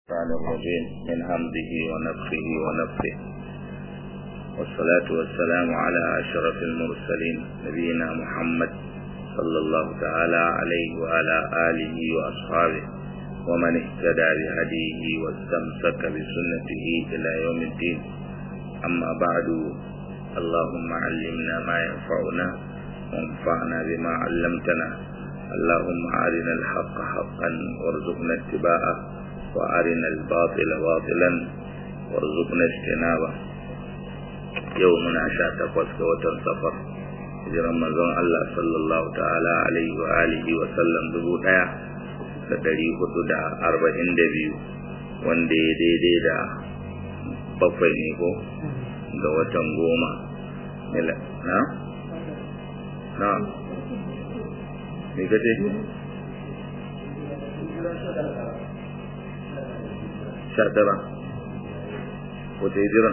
الرحمن الرجيم من همزه ونفخه ونفخه والصلاة والسلام على أشرف المرسلين نبينا محمد صلى الله تعالى عليه وعلى آله وأصحابه ومن اهتدى بهديه واستمسك بسنته إلى يوم الدين أما بعد اللهم علمنا ما ينفعنا وانفعنا بما علمتنا اللهم أرنا الحق حقا وارزقنا اتباعه وأرنا الباطل باطلا وارزقنا اجتنابه يومنا شاتقوس كوتر سفر hijiran manzon Allah sallallahu ta'ala alaihi wa alihi wa sallam dubu daya da dari hudu da arba'in da biyu wanda ya daidai da bakwai ne ko ga watan goma na? na? me kace? sha tara wata hijiran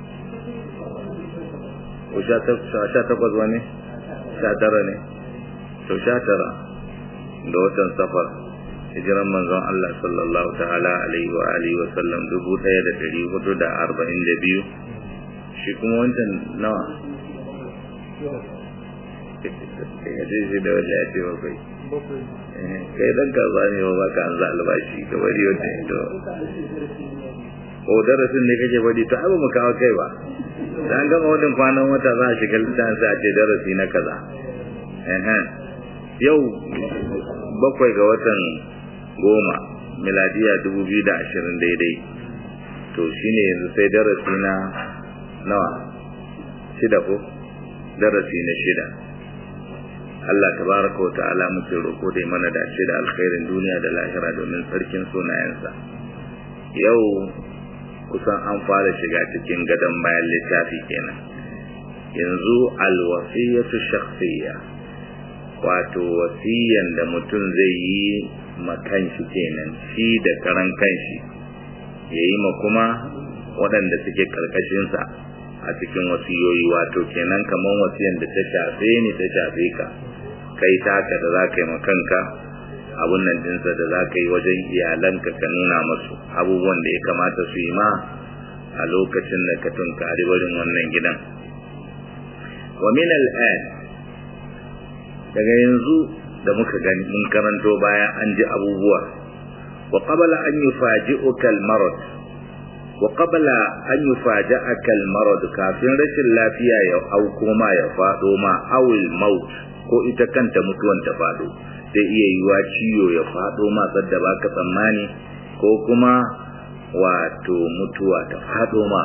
ko sha takwas wani sha tara ne to sha tara da watan safar hijiran manzon Allah sallallahu ta'ala alaihi wa alihi wa sallam dubu ɗaya da ɗari hudu da arba'in da biyu shi kuma wancan nawa ya ce shi da wanda ya ce bakwai kai dan kaza ne ba baka an za albashi ka bari wata ito ko darasin ne kake bari to ai ba mu kawo kai ba dan gama wannan kwanan wata za a shiga littafin sai a ce darasi na kaza yau bakwai ga watan goma miladiya dubu biyu da ashirin daidai to shine yanzu sai darasi na nawa shida ko darasi na shida Allah tabaraka wa ta'ala muke roko da mana dace da alkhairin duniya da lahira domin sarkin sunayensa yau kusan an fara shiga cikin gadon bayan littafi kenan yanzu alwasiyatu shakhsiyya wato wasiyan da mutum zai yi makanshi kenan shi da karan kanshi ya yi ma kuma waɗanda suke ƙarƙashinsa a cikin wasiyoyi wato kenan kamar wasiyan da ta shafe ni ta shafe ka kai taka da za ka yi makanka abun nan dinsa da za ka yi wajen iyalanka ka nuna masu abubuwan da ya kamata su yi ma a lokacin da ka tunkari barin wannan gidan wa min al'an daga yanzu da muka gani mun karanto bayan an ji abubuwa wa qabla an yufaji'uka al-marad wa qabla an yufaja'aka al-marad kafin rashin lafiya ya auko ma ya fado ma awil maut ko ita kanta mutuwan ta fado zai iya yiwa ciwo ya fado ma sadda baka tsammani ko kuma wato mutuwa ta fado ma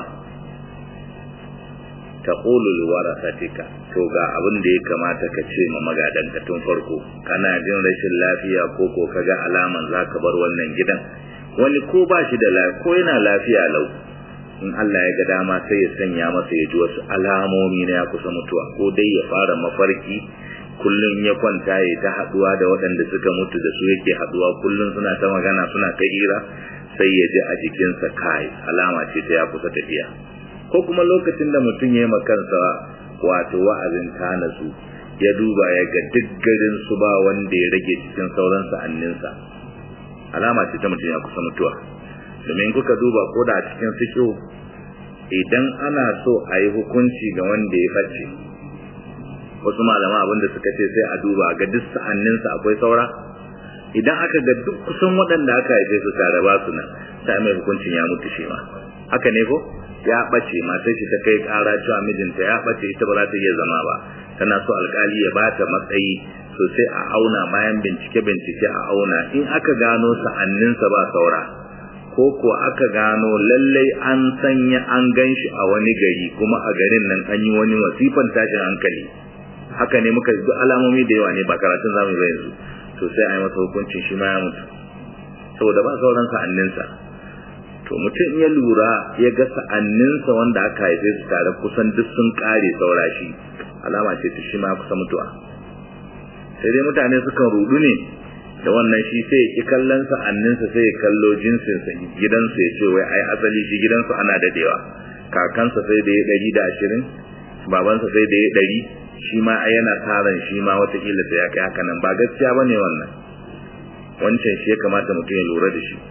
taqulu liwarasatika to ga abin da ya kamata ka ce ma magadanka tun farko kana jin rashin lafiya ko ko kaga alaman zaka bar wannan gidan wani ko ba shi da lafiya ko yana lafiya lau in Allah ya ga dama sai ya sanya masa ya ji wasu alamomi na ya kusa mutuwa ko dai ya fara mafarki kullum ya kwanta ya ta haduwa da waɗanda suka mutu da su yake haduwa kullum suna ta magana suna ta hira sai ya ji a jikinsa kai alama ce ta ya kusa tafiya ko kuma lokacin da mutum ya yi kansa wato wa'azin tana su ya duba ya ga duk garin su ba wanda ya rage cikin sauran sa'anninsa alama ce ta mutum ya kusa mutuwa domin kuka duba ko da a cikin fikihu idan ana so a yi hukunci ga wanda ya face wasu malama abinda suka ce sai a duba ga duk sa'anninsa akwai saura idan aka ga duk kusan waɗanda aka haife su tare ba su nan sai mai hukuncin ya mutu shi ma haka ne ko ya ɓace matar shi ta kai ƙara cewa mijinta ya ɓace ita ba za ta iya zama ba tana so alƙali ya ba ta matsayi sosai a auna bayan bincike bincike a auna in aka gano sa'anninsa ba saura ko ko aka gano lallai an sanya an gan shi a wani gari kuma a garin nan an yi wani wasifan tashin hankali haka ne muka duk alamomi da yawa ne ba karatun zamu ba yanzu to sai a yi masa hukuncin shi ma ya mutu saboda ba sauran sa'anninsa to mutum ya lura ya ga sa'anninsa wanda aka haife su tare kusan duk sun kare saura shi alama ce ta shi ma kusa mutuwa sai dai mutane sukan rudu ne da wannan shi sai ya ki kallon sa'anninsa sai ya kallo jinsinsa gidansu ya ce wai ai asali shi gidansu ana dadewa kakansa sai da ya ɗari da ashirin babansa sai da ya ɗari shi ma yana taron shi ma watakila sai ya kai haka nan ba gaskiya bane wannan wancan shi ya kamata mutum ya lura da shi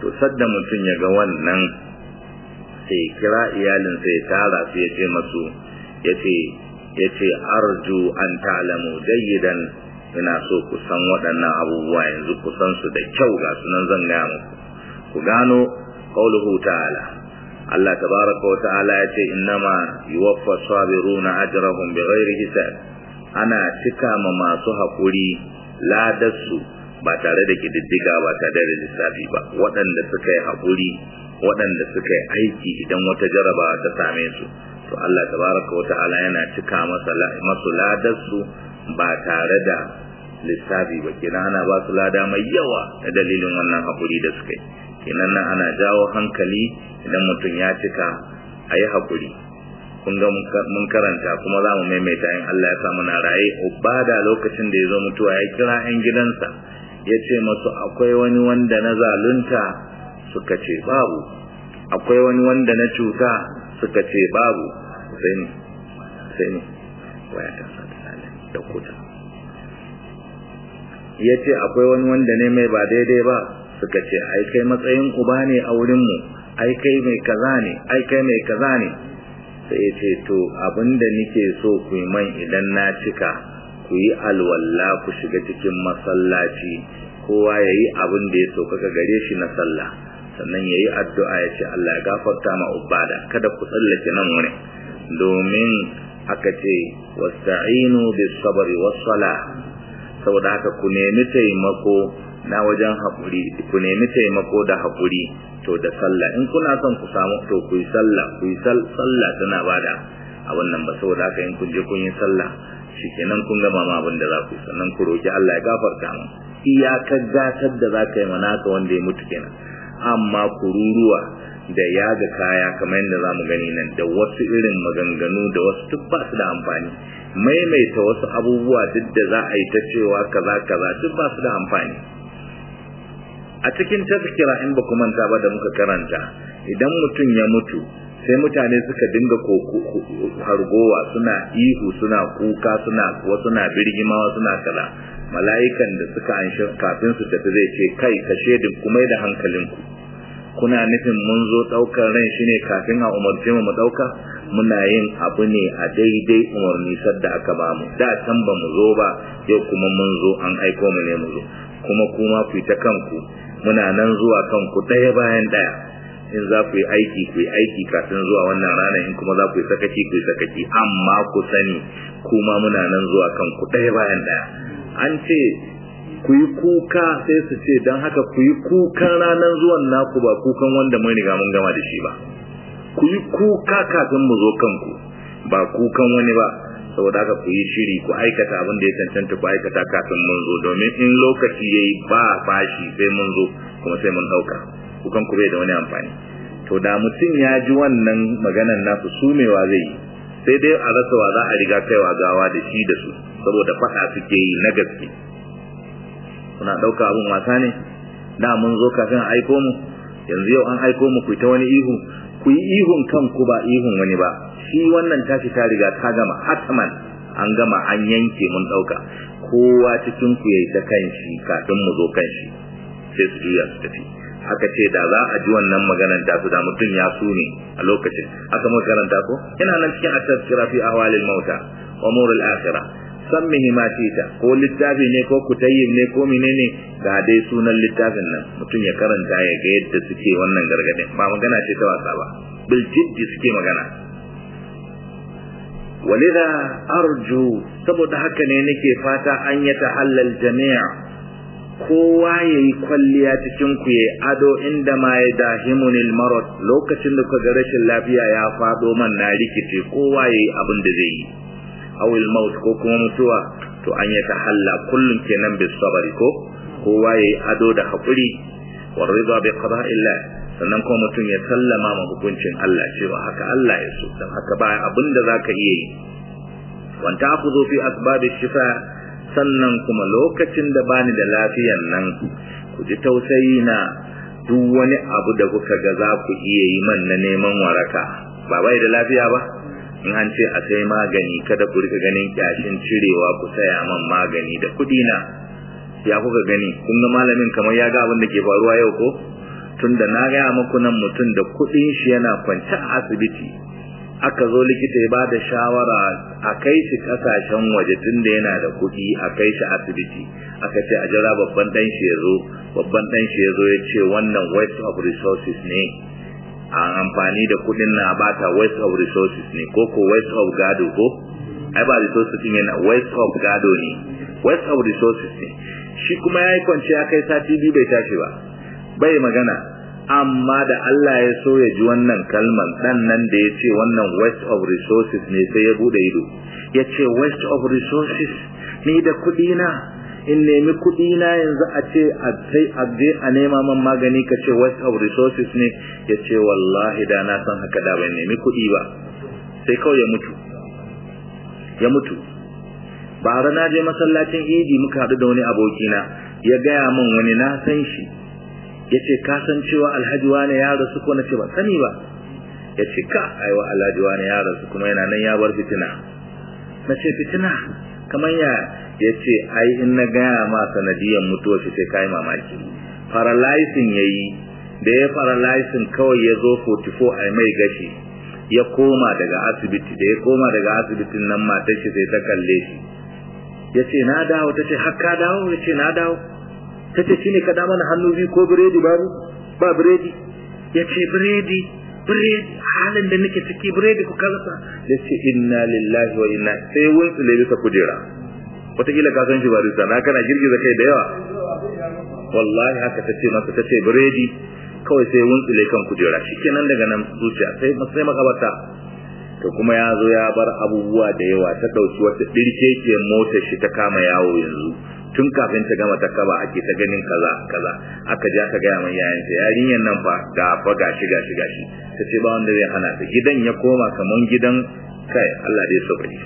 to sadda mutum ya ga wannan sai kira iyalin sai tara su ya ce masu ya ce ya ce arju an ta'lamu jayyidan ina so ku san waɗannan abubuwa yanzu ku san su da kyau ga sunan zan gaya muku ku gano qauluhu ta'ala Allah tabaraka wa ta'ala ya ce innama yuwaffa sabiruna ajrahum bighairi hisab ana cika ma masu haƙuri ladarsu ba tare da kididdiga ba tare da lissafi ba waɗanda suka yi haƙuri waɗanda suka yi aiki idan wata jarabawa ta same su to Allah tabaraka wa ta'ala yana cika masa masu ladarsu ba tare da lissafi ba kenan ana ba su lada mai yawa da dalilin wannan haƙuri da suka yi kenan nan ana jawo hankali idan mutum ya cika a yi haƙuri kun ga mun karanta kuma za mu maimaita in Allah ya sa muna raye ubada lokacin da ya zo mutuwa ya kira 'yan gidansa ya ce masu akwai wani wanda na zalunta suka ce babu akwai wani wanda na cuta suka ce babu sai ne sai ne waya ta sa ta da kuta ya ce akwai wani wanda ne mai ba daidai ba suka ce ai kai matsayin uba ne a wurinmu ai kai mai kaza ne ai kai mai kaza ne sai ya ce to abinda nike so ku yi man idan na cika ku yi alwalla ku shiga cikin masallaci kowa ya yi abin da ya so kaka gare shi na sallah sannan ya yi addu'a ya ce Allah ya gafarta ma ubada kada ku tsallake nan wani domin aka ce wasta'inu bis sabri was sala saboda haka ku nemi taimako na wajen haƙuri ku nemi taimako da haƙuri to da sallah in kuna son ku samu to ku yi sallah ku yi sallah tana bada abin nan ba saboda haka in kun je kun yi sallah shikenan kun gama ma abin da za ku yi sannan ku roki Allah ya gafarta mu iyakar gatar da za ka yi manaka wanda ya mutu kenan amma kururuwa da yaga kaya kamar yadda za mu gani nan da wasu irin maganganu da wasu duk ba su da amfani maimaita wasu abubuwa duk da za a yi ta cewa kaza kaza duk ba su da amfani a cikin tazkira in ba manta ba da muka karanta idan mutum ya mutu sai mutane suka dinga hargowa suna ihu suna kuka suna wasu na birgima wasu na kaza mala'ikan da suka anshi kafin su tafi zai ce kai ka shedin kuma da hankalinku kuna nufin mun zo daukar ran shi ne kafin a umarce mu mu dauka muna yin abu ne a daidai umarni sadda aka bamu da can ba mu zo ba yau kuma mun zo an aiko mu ne mu zo kuma kuma ku ta kanku muna nan zuwa kanku ɗaya bayan ɗaya in za ku yi aiki ku yi aiki kafin zuwa wannan rana in kuma za ku yi sakaci ku yi sakaci amma ku sani kuma muna nan zuwa kanku ɗaya bayan ɗaya an ce ku yi kuka sai su ce don haka ku yi kukan ranar zuwan naku ba kukan wanda mun riga mun gama da shi ba ku yi kuka kafin mu zo kanku ba kukan wani ba saboda haka ku yi shiri ku aikata abin da ya cancanta ku aikata kafin mun zo domin in lokaci ya yi ba bashi sai mun zo kuma sai mun ɗauka kukan ku bai da wani amfani to da mutum ya ji wannan maganan nasu sumewa zai yi sai dai a rasa wa za a riga kaiwa gawa da shi da su saboda faɗa suke yi na gaske kuna ɗauka abin wasa ne da mun zo kafin a aiko mu yanzu yau an aiko mu ku ta wani ihu ku yi ihun kanku ba ihun wani ba shi wannan tashi ta riga ta gama hatman an gama an yanke mun ɗauka kowa cikin ku yayi ta kanshi kafin mu zo kanshi sai su juya su tafi aka ce da za a ji wannan maganar ta su da mutum ya su ne a lokacin aka muka karanta ko yana nan cikin at-tazkira fi ahwalil mauta wa umuril akhirah sammihi ma tita ko littafi ne ko kutayyib ne ko menene ga dai sunan littafin nan mutum ya karanta ya ga yadda suke wannan gargadin ba magana ce ta wasa ba bil jiddi suke magana walidha arju saboda haka ne nake fata an ya tahallal jami'a kowa yayi kwalliya cikin ku yayi ado inda ma ya dahimunil marad lokacin da kaga rashin lafiya ya fado man na rikice kowa yayi abin da zai yi awil maut ko kuma mutuwa to an ya tahalla kullun kenan bis sabri ko kowa yayi ado da hakuri wa ridha bi qada'illah sannan kuma mutum ya sallama ma hukuncin Allah cewa haka Allah ya so dan haka ba abinda zaka iya yi wan ta'khudhu fi asbab shifa sannan kuma lokacin da bani da lafiyan nan ku ji tausayi na duk wani abu da kuka ga za ku iya yi man na neman waraka ba bai da lafiya ba in an ce a sai magani kada ku rika ganin kyashin cirewa ku saya man magani da kudi na ya kuka gani kun ga malamin kamar ya ga abin da ke faruwa yau ko tunda na gaya muku nan mutum da kuɗin shi yana kwance a asibiti aka zo likita ya bada shawara a kai shi kasashen waje tunda yana da kuɗi a kai shi asibiti aka ce a jira babban dan shi ya zo babban dan shi ya zo ya ce wannan waste of resources ne a amfani da kuɗin na bata waste of resources ne ko ko waste of gado ko ai ba resources din yana waste of gado ne waste of resources ne shi kuma ya yi kwance ya kai sati biyu bai tashi ba bai magana amma da Allah ya so ya ji wannan kalman dan nan da ya ce wannan waste of resources ne sai ya bude ido ya ce waste of resources ni da kuɗi na in nemi kuɗi na yanzu a ce a sai a je a nema man magani ka ce waste of resources ne ya ce wallahi da na san haka da bai nemi kuɗi ba sai kawai ya mutu ya mutu bara na je masallacin idi muka haɗu da wani abokina ya gaya min wani na san shi ya ce ka san cewa alhaji wane ya rasu ko na ce ba sani ba ya ce ka aiwa alhaji wane ya rasu kuma yana nan ya bar fitina na ce fitina kamar ya ya ce ai in na gaya ma sanadiyan mutuwa shi sai kai mamaki paralyzing ya yi da ya paralyzing kawai ya zo 44 a mai gashi ya koma daga asibiti da ya koma daga asibitin nan matar shi sai ta kalle shi ya ce na dawo ta ce har ka dawo ya ce na dawo ta ce shine ka da mana hannu biyu ko biredi babu ba biredi ya ce biredi biredi halin da nake ciki biredi ku kalasa ya ce inna lillahi wa inna sai wunsu le bisa kujera wataƙila ka san shi ba risa na kana girgiza kai da yawa wallahi haka ta ce masa ta ce biredi kawai sai wuntsule kan kujera shikenan daga nan zuciya sai sai makabarta to kuma ya zo ya bar abubuwa da yawa ta dauki wata dirkekiyar motar shi ta kama yawo yanzu tun kafin ta gama ta kaba ake ta ganin kaza kaza aka ja ka gaya mai yayin ta yarinyar nan fa ga fa gashi gashi gashi ta ce ba wanda zai hana ta gidan ya koma kaman gidan kai Allah dai so bari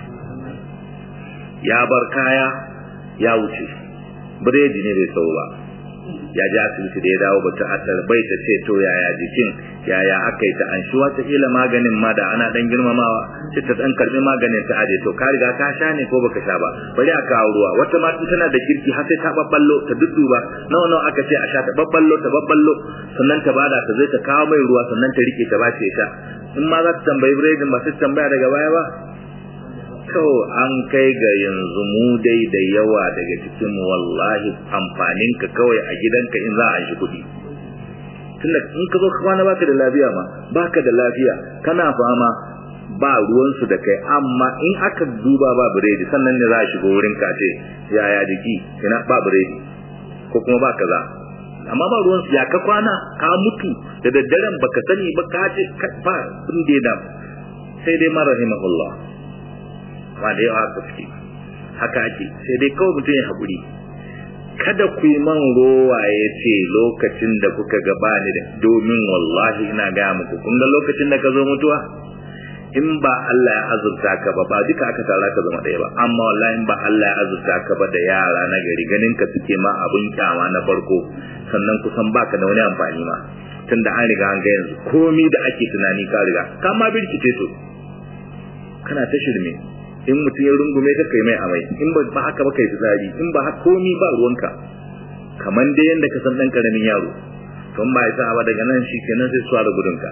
ya bar kaya ya wuce biredi ne bai sau ba ya ji asibiti da ya dawo bata asar bai ta ce to yaya jikin yaya aka yi ta an shi wata kila maganin ma da ana dan girmamawa sai ta dan karbi maganin ta aje to ka riga ka sha ne ko baka sha ba bari a kawo ruwa wata ma tana da kirki har sai ta babballo ta dudduba nawa nawa aka ce a sha ta babballo ta babballo sannan ta bada ta zai ta kawo mai ruwa sannan ta rike ta bace sha in ma za ta tambayi biredin ba sai tambaya daga baya ba kawai an kai ga yanzu mu dai da yawa daga cikin mu wallahi amfanin ka kawai a gidanka in za a shi kuɗi tunda in ka zo kwana baka da lafiya ma baka da lafiya kana fama ba ruwansu da kai amma in aka duba ba biredi sannan ne za a shigo wurin ka ce yaya jiki ina ba biredi ko kuma ba kaza amma ba ruwansu ya ka kwana ka mutu da daddaren baka sani ba ka ce ba sun da sai dai mara rahimahullah ba da yawa haka suke haka ake sai dai kawai mutum ya haƙuri kada ku yi man rowa ya ce lokacin da kuka gaba ni da domin wallahi ina gaya muku kun ga lokacin da ka zo mutuwa in ba Allah ya azurta ka ba ba duka aka tara ka zama ɗaya ba amma wallahi in ba Allah ya azurta ka ba da yara na gari ganin ka suke ma abin kyama na farko sannan kusan baka da wani amfani ma tunda an riga an ga yanzu komi da ake tunani ka riga ka ma birkice to kana ta shirme in mutum ya rungume ka kai mai amai in ba haka ba kai fitsari in ba haka komi ba ruwanka kaman dai yanda ka san dan karamin yaro tun ba isa ba daga nan shi kenan sai suwa da gudunka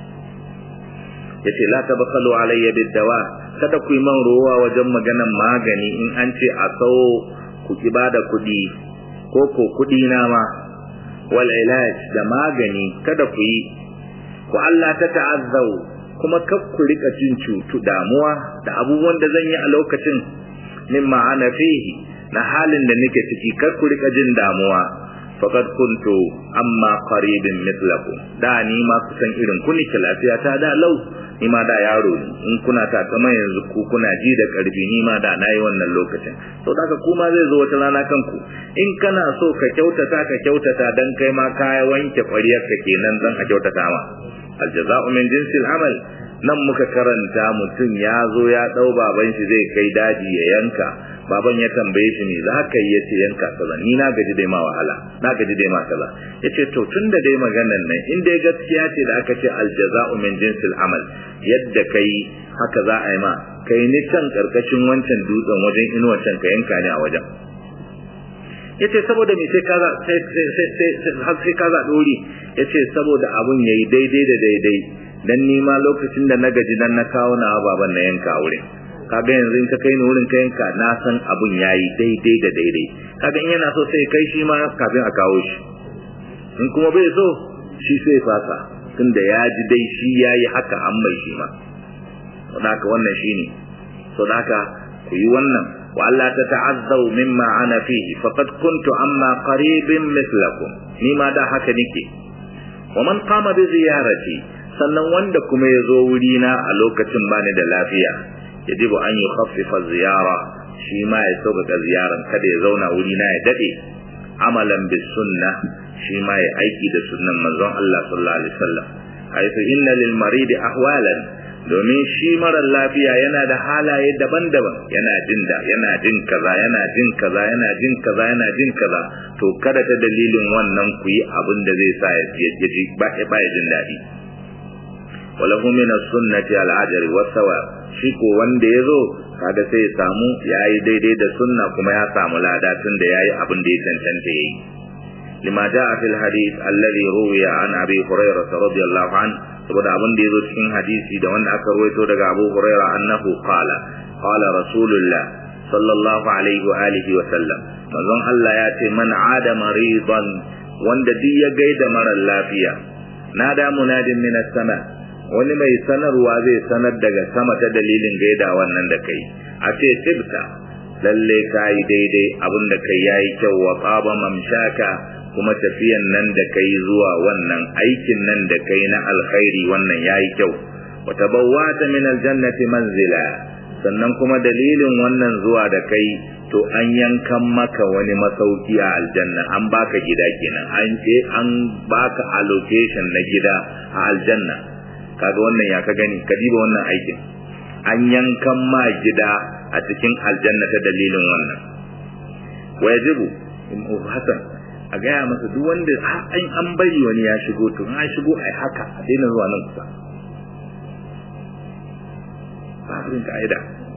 yace la tabakhalu alayya bid-dawa kada ku yi man rowa wajen maganan magani in an ce a sau ku ki bada kuɗi ko ko kuɗi na ma wal ilaj da magani kada ku yi ku Allah ta ta'azzau kuma kar ku rika jin cutu damuwa da abubuwan da zan yi a lokacin mimma ana fihi na halin da nake ciki kar ku rika jin damuwa faqad kuntu amma qaribin mithlakum da ni ma kusan irin ku nake lafiya ta da lau ni ma da yaro ne in kuna ta kama yanzu ku kuna ji da karfi ni ma da nayi wannan lokacin to daga kuma zai zo wata rana kanku in kana so ka kyautata ka kyautata dan kai ma ka wanke kwariyar ka kenan dan a kyautata ma aljaza'u min jinsil amal nan muka karanta mutum ya zo ya dau baban shi zai kai daji ya yanka baban ya tambaye shi ne za ka yi yace yanka kaza ni na gaji dai ma wahala na gaji dai ma kaza yace to tunda dai maganan nan in dai gaskiya ce da aka ce aljaza'u min jinsil amal yadda kai haka za a yi ma kai ni can karkashin wancan dutsen wajen inuwa can ka yanka ni a wajen yace saboda me sai kaza sai sai sai har sai kaza dori yace saboda abun yayi daidai da daidai dan ni ma lokacin da na gaji dan na kawo na baban na yanka wurin kaga yanzu in ka kai ni wurin ka yanka na san abun yayi daidai da daidai kaga in yana so sai kai shi ma kafin a kawo shi in kuma bai so shi sai fasa tunda ya ji dai shi yayi haka an mai shi ma saboda haka wannan shine saboda haka ku yi wannan wa Allah ta ta'azzau mimma ana fihi faqad kuntu amma qaribin mithlakum ni ma da haka nake wa man qama bi ziyarati sannan wanda kuma ya zo wuri na a lokacin bani da lafiya yajibu an yi khaffifa ziyara shi ma ya sauƙaƙa ziyaran kada ya zauna wuri na ya dade amalan bis sunna shi ma ya aiki da sunnan manzon Allah sallallahu alaihi wasallam haythu inna lil marid ahwalan domin shi marar lafiya yana da halaye daban-daban yana jin da yana jin kaza yana jin kaza yana jin kaza yana jin kaza to kada ta dalilin wannan ku yi abin da zai sa ya ji ba ya jin daɗi walahu min as-sunnati al-ajri was-sawab shi ko wanda yazo kaga sai ya samu yayi daidai da sunna kuma ya samu lada tun da yayi abin da ya cancanta yayi lima jaa fil hadith alladhi ruwiya an abi hurairah radiyallahu anhu saboda abin da yazo cikin hadisi da wanda aka ruwaito daga Abu Hurairah annahu qala qala rasulullah sallallahu alaihi wa alihi wa sallam manzon Allah ya ce man ada maridan wanda duk ya gaida mara lafiya nada munadin min sama wani mai sanarwa zai sanar daga sama ta dalilin gaida wannan da kai a ce tibta lalle kai daidai abin da kai yayi kyau wa qaba mamshaka kuma tafiyan nan da kai zuwa wannan aikin nan da kai na alkhairi wannan yayi kyau wa tabawwata min aljannati manzila sannan kuma dalilin wannan zuwa da kai to an yankan maka wani masauki a aljanna an baka gida kenan an ce an baka allocation na gida a aljanna kaga wannan ya ka gani ka diba wannan aikin an yankan ma gida a cikin aljanna ta dalilin wannan wajibu hasan a gaya masa duk wanda an an bari wani ya shigo to an shigo ai haka a daina zuwa nan kusa babin ka'ida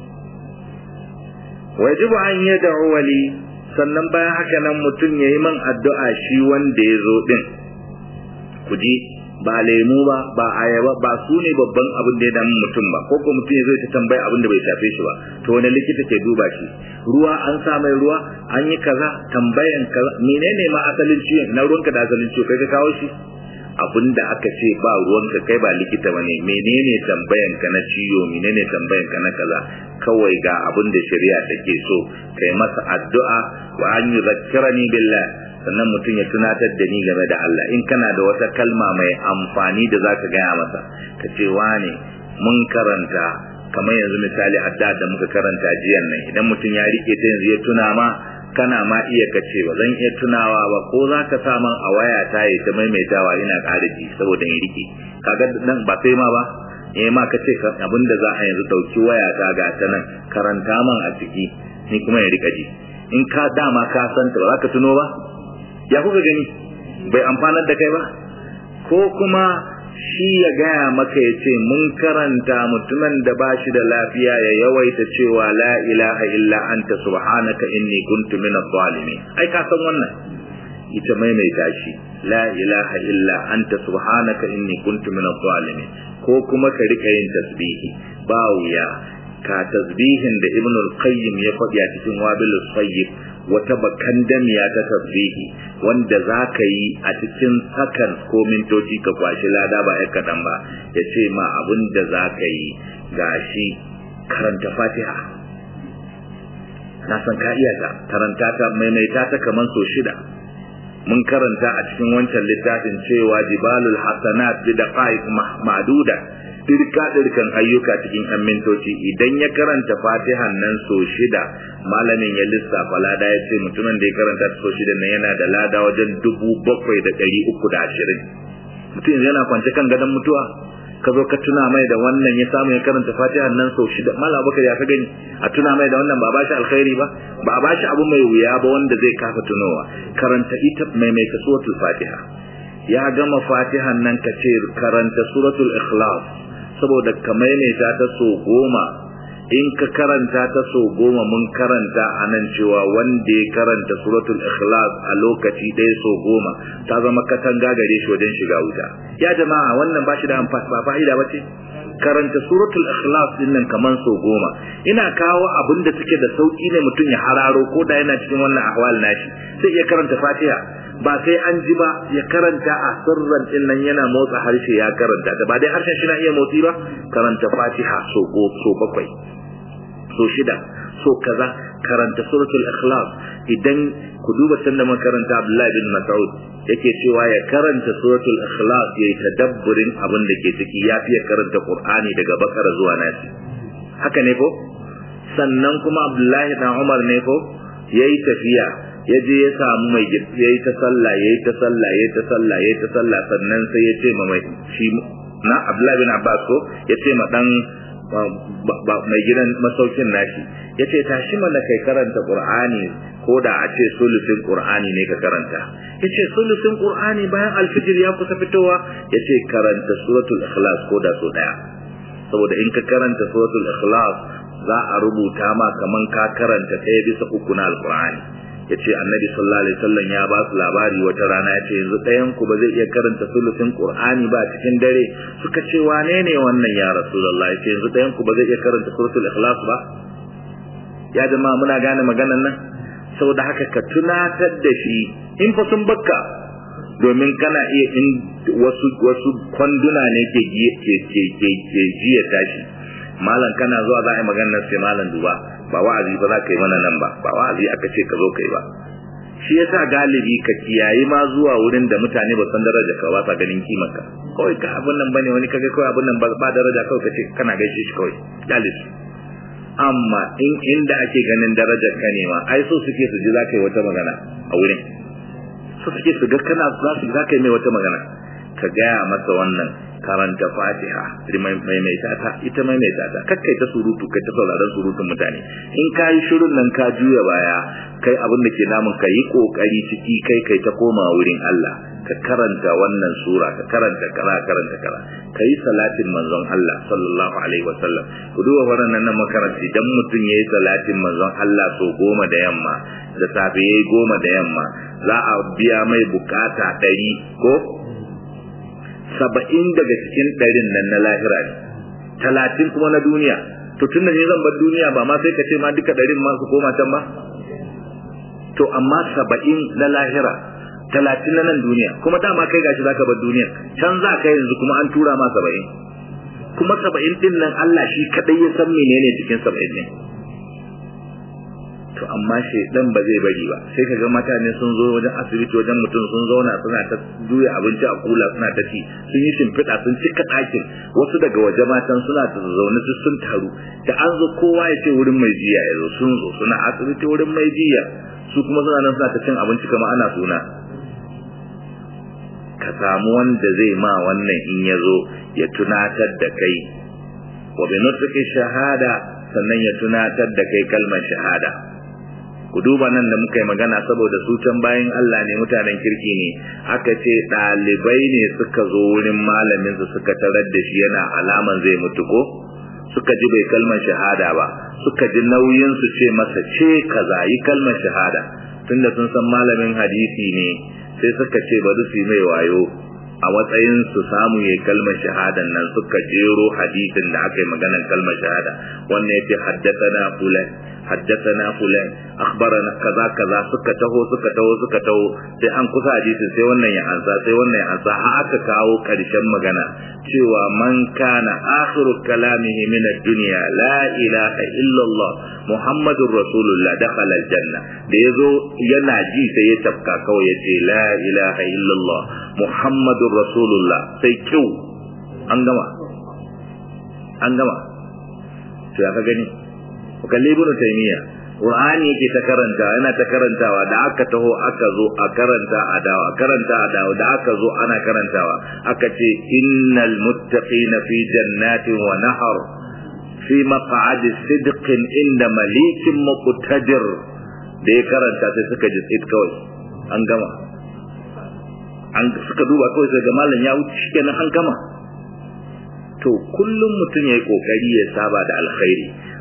wajibu an yi da wali sannan bayan haka nan mutum ya yi man addu'a shi wanda ya zo din ku ji ba lemu ba ba ayaba ba su ne babban abin da ya damu mutum ba ko ko mutum ya zo ta tambaya abin da bai shafe shi ba to wani likita ke duba shi ruwa an sa mai ruwa an yi kaza tambayan kaza menene ma asalin ciwon na ruwanka da asalin ciwo kai ka kawo shi abin da aka ce ba ruwanka kai ba likita bane menene tambayan ka na ciwo menene tambayan ka na kaza kawai ga abin da shari'a take so kai masa addu'a wa an yuzakkirani billah sannan mutum ya tunatar da ni game da Allah in kana da wata kalma mai amfani da zaka gaya masa ka ce wane mun karanta kamar yanzu misali adda da muka karanta jiyan nan idan mutum ya rike ta yanzu ya tuna ma kana ma iya kace ba zan iya tunawa ba ko za ka sa man a waya ta yi ta maimaitawa ina ƙara ji saboda in rike kaga nan ba sai ma ba eh ma kace abin da za a yanzu dauki waya ta ga ta nan karanta man a ciki ni kuma ya rika ji in ka dama ka san ta ba za ka tuno ba ya kuka gani bai amfanar da kai ba ko kuma shi ya gaya maka ya ce mun karanta mutumin da ba shi da lafiya ya yawaita cewa la ilaha illa anta subhanaka inni kuntu min adh-dhalimin ai ka san wannan ita maimaita shi la ilaha illa anta subhanaka inni kuntu min adh-dhalimin ko kuma ka rika yin tasbihi ba wuya ka tasbihin da ibnu al-qayyim ya faɗi a cikin wabilus sayyid wata bakan damiya ta tasbihi wanda za ka yi a cikin sakan ko mintoci ka kwashi lada ba ya kaɗan ba ya ce ma abin da za ka yi gashi karanta fatiha na san ka iya ta karanta ta maimaita ta kamar so shida mun karanta a cikin wancan littafin cewa jibalul hasanat bi daqaiq ma'duda dirka dirkan ayyuka cikin yan mintoci idan ya karanta fatihan nan so shida malamin ya lissafa lada ya ce mutumin da ya karanta so shida nan yana da lada wajen dubu bakwai da ɗari uku da ashirin mutum yana kwance kan gadon mutuwa ka zo ka tuna mai da wannan ya samu ya karanta fatihan nan so shida malam bakar ya ka gani a tuna mai da wannan ba ba shi alkhairi ba ba a ba shi abu mai wuya ba wanda zai kafa tunowa karanta ita mai mai suratul fatiha ya gama fatihan nan ka ce karanta suratul ikhlas saboda ka maimaita ta so goma in ka karanta ta so goma mun karanta a nan cewa wanda ya karanta suratul ikhlas a lokaci ɗaya so goma ta zama katanga gare shi wajen shiga wuta ya jama'a wannan ba shi da amfani ba fa'ida ba ce karanta suratul ikhlas din nan kaman so goma ina kawo abin da suke da sauki ne mutum ya hararo ko da yana cikin wannan ahwal nashi sai ya karanta fatiha ba sai an ji ba ya karanta a sirran din nan yana motsa harshe ya karanta da ba dai harshen shi na iya motsi ba karanta fatiha so go so bakwai so shida so kaza karanta suratul ikhlas idan ku duba sanda makaranta Abdullahi bin Mas'ud yake cewa ya karanta suratul ikhlas yayi tadabburin abin da ke ciki ya fiye karanta Qur'ani daga bakara zuwa nasi haka ne ko sannan kuma Abdullahi dan Umar ne ko yayi tafiya ya je ya samu mai yayi ta sallah yayi ta sallah yayi ta sallah yayi ta sallah sannan sai ya ce ma mai shi na Abdullahi bin Abbas ko ya ce ma dan mai gidan masaukin nashi ya ce tashi mana kai karanta Qur'ani ko da a ce sulusin Qur'ani ne ka karanta ya ce sulusin Qur'ani bayan alfijir ya kusa fitowa ya ce karanta suratul ikhlas ko da so daya saboda in ka karanta suratul ikhlas za a rubuta ma kaman ka karanta ɗaya bisa uku na alqur'ani ya ce annabi sallallahu alaihi wasallam ya ba su labari wata rana ya ce yanzu ɗayan ku ba zai iya karanta sulusin qur'ani ba cikin dare suka ce wane ne wannan ya rasulullah ya ce yanzu ɗayan ku ba zai iya karanta suratul ikhlas ba ya jama'a muna gane maganan nan saboda haka ka tunatar da shi in fa sun bakka domin kana iya in wasu wasu kwanduna ne ke ke ke ke ke jiya tashi malam kana zuwa za a yi maganar sai malam duba ba wa'azi ba za ka yi mana nan ba ba wa'azi aka ce ka zo kai ba shi yasa galibi ka kiyayi ma zuwa wurin da mutane ba san daraja ka ba sa ganin kimar ka kawai ka abin nan bane wani kaga kawai abin nan ba daraja kawai ka ce kana gaishe shi kawai galibi amma in inda ake ganin darajar ka ne ma ai so suke su ji za ka yi wata magana a wurin so suke su ga kana za su za ka yi mai wata magana ka gaya masa wannan karanta fatiha maimaita ta ita maimaita ta kakkai ta surutu kai ta sauraron surutun mutane in ka yi shirin nan ka juya baya kai abin da ke namun ka yi kokari ciki kai kai ta koma wurin Allah ka karanta wannan sura ka karanta kara karanta kara ka yi salatin manzon Allah sallallahu alaihi wasallam ku duba wannan nan makaranta idan mutum ya yi salatin manzon Allah so goma da yamma da safe ya yi goma da yamma za a biya mai bukata ɗari ko saba'in daga cikin ɗarin nan na lahira ne talatin kuma na duniya to tun da ne zan bar duniya ba ma sai ka ce ma duka ɗarin ma su koma can ba to amma saba'in na lahira talatin na nan duniya kuma dama kai gashi zaka bar duniya can za ka yanzu kuma an tura ma saba'in kuma saba'in din nan Allah shi kadai ya san menene cikin saba'in ne to amma shaidan ba zai bari ba sai kaga mutane sun zo wajen asibiti wajen mutum sun zauna suna ta juya abinci a kula suna ta ci sun yi shimfiɗa sun cika ɗakin wasu daga waje matan suna ta zaune su sun taru da an zo kowa ya ce wurin mai jiya ya zo sun zo suna asibiti wurin mai jiya su kuma suna nan suna ta cin abinci kamar ana suna ka samu wanda zai ma wannan in ya zo ya tunatar da kai wa bi nutqi shahada sannan ya tunatar da kai kalmar shahada ku duba nan da muka yi magana saboda su can bayan Allah ne mutanen kirki ne aka ce ɗalibai ne suka zo wurin malamin su suka tarar da shi yana alaman zai mutu ko suka ji bai kalmar shahada ba suka ji nauyin su ce masa ce kaza yi kalmar shahada tunda sun san malamin hadisi ne sai suka ce bari su yi mai wayo a matsayin su samu yayi kalmar shahadan nan suka jero hadisin da aka yi maganar kalmar shahada wannan yace haddathana fulan haddathana fulan akhbarana kaza kaza suka taho suka taho suka taho sai an kusa hadisin sai wannan ya ansa sai wannan ya ansa har aka kawo karshen magana cewa man kana akhiru kalamihi min ad-dunya la ilaha illa Allah muhammadur rasulullah dakhala al-janna da yazo yana ji sai ya tafka kawai yace la ilaha illa Allah muhammadur rasulullah sai kyau an gama an gama to ya ka gani ku kalli ibnu taymiya qur'ani yake ta karanta yana ta karantawa da aka taho aka zo a karanta a dawo a karanta a dawo da aka zo ana karantawa aka ce innal muttaqina fi jannatin wa nahar fi maq'adi sidqin inda malikin muqtadir da ya karanta sai suka ji tsit kawai an gama an suka duba kawai sai ga malam ya wuce shikenan an gama to kullum mutum yayi kokari ya saba da alkhairi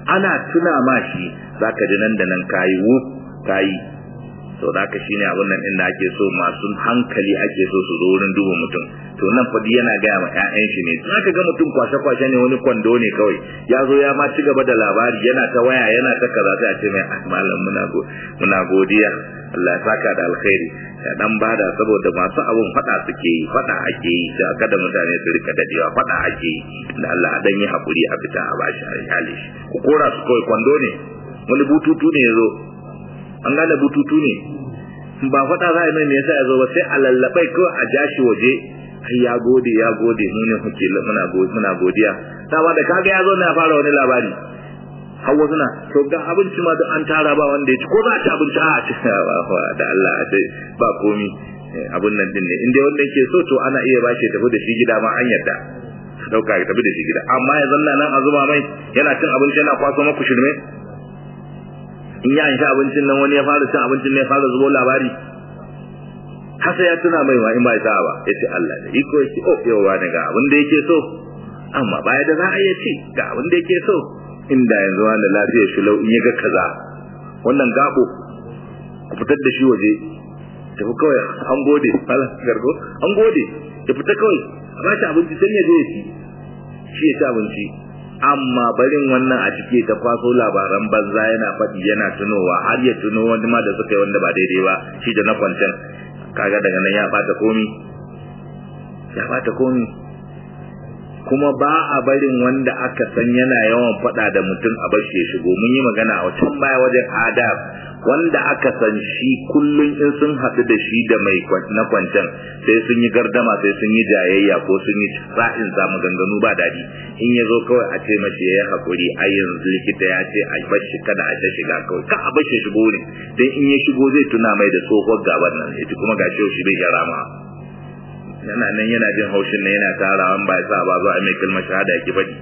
ana tuna ma shi zaka ji nan da nan kayi wu kayi to da haka shine abin nan inda ake so masu hankali ake so su zo wurin duba mutum to nan fadi yana gaya ma ƴaƴan shi ne zaka ga mutum kwashe kwashe ne wani kwando ne kawai ya zo ya ma ci gaba da labari yana ta waya yana ta kaza sai a ce mai ah malam muna go muna godiya Allah ya saka da alkhairi ya dan bada saboda masu abun fada suke yi fada ake yi da aka da mutane su rika dadewa fada ake yi da Allah a dan yi hakuri a fita a bashi a hali ku kora su kawai kwando ne wani bututu ne yazo an gane bututu ne ba faɗa za a mai me yasa ya zo ba sai a lallabai ko a jashi waje ai ya gode ya gode mu ne muke muna muna godiya dama da kaga ya zo ne a fara wani labari hawa suna to ga abinci ma da an tara ba wanda ya ci ko za a ci abinci a ci da Allah a ce ba komi abun nan din ne inda wanda yake so to ana iya bashi tafi da shi gida ma an yarda dauka ya tafi da shi gida amma ya zanna nan a zuba mai yana cin abinci yana kwaso maku shirme in ya sha abincin nan wani ya fara cin abincin ne ya fara zubo labari hasa ya tuna mai ma in ba ya ba ya ce Allah da iko yake oh yawa ne ga abin da yake so amma baya da za a iya ci ga abin da yake so inda yanzu wanda lafiyar shi lau in ya ga kaza wannan gabo ku fitar da shi waje tafi kawai an gode hala gargo an gode ya fita kawai a ba shi abinci sai ya je ya ci shi ya ci abinci amma barin wannan a cike ta kwaso labaran banza yana faɗi yana tunowa har ya tuno wani ma da suka yi wanda ba daidai ba shi da na kwancan kaga daga nan ya bata komi ya bata komi kuma ba a barin wanda aka san yana yawan faɗa da mutum a bashi ya shigo mun yi magana a can baya wajen adab wanda aka san shi kullum in sun haɗu da shi da mai na kwancan sai sun yi gardama sai sun yi jayayya ko sun yi sa'in sa maganganu ba daɗi in ya zo kawai a ce mashi ya yi haƙuri a yanzu likita ya ce a bashi kada a ta shiga kawai ka a bashi shigo ne dan in ya shigo zai tuna mai da tsohuwar gaban nan ita kuma ga shi bai gyara ma yana nan yana jin haushin nan yana tarawa ba ya sa ba zo a mai kalmar shahada yake faɗi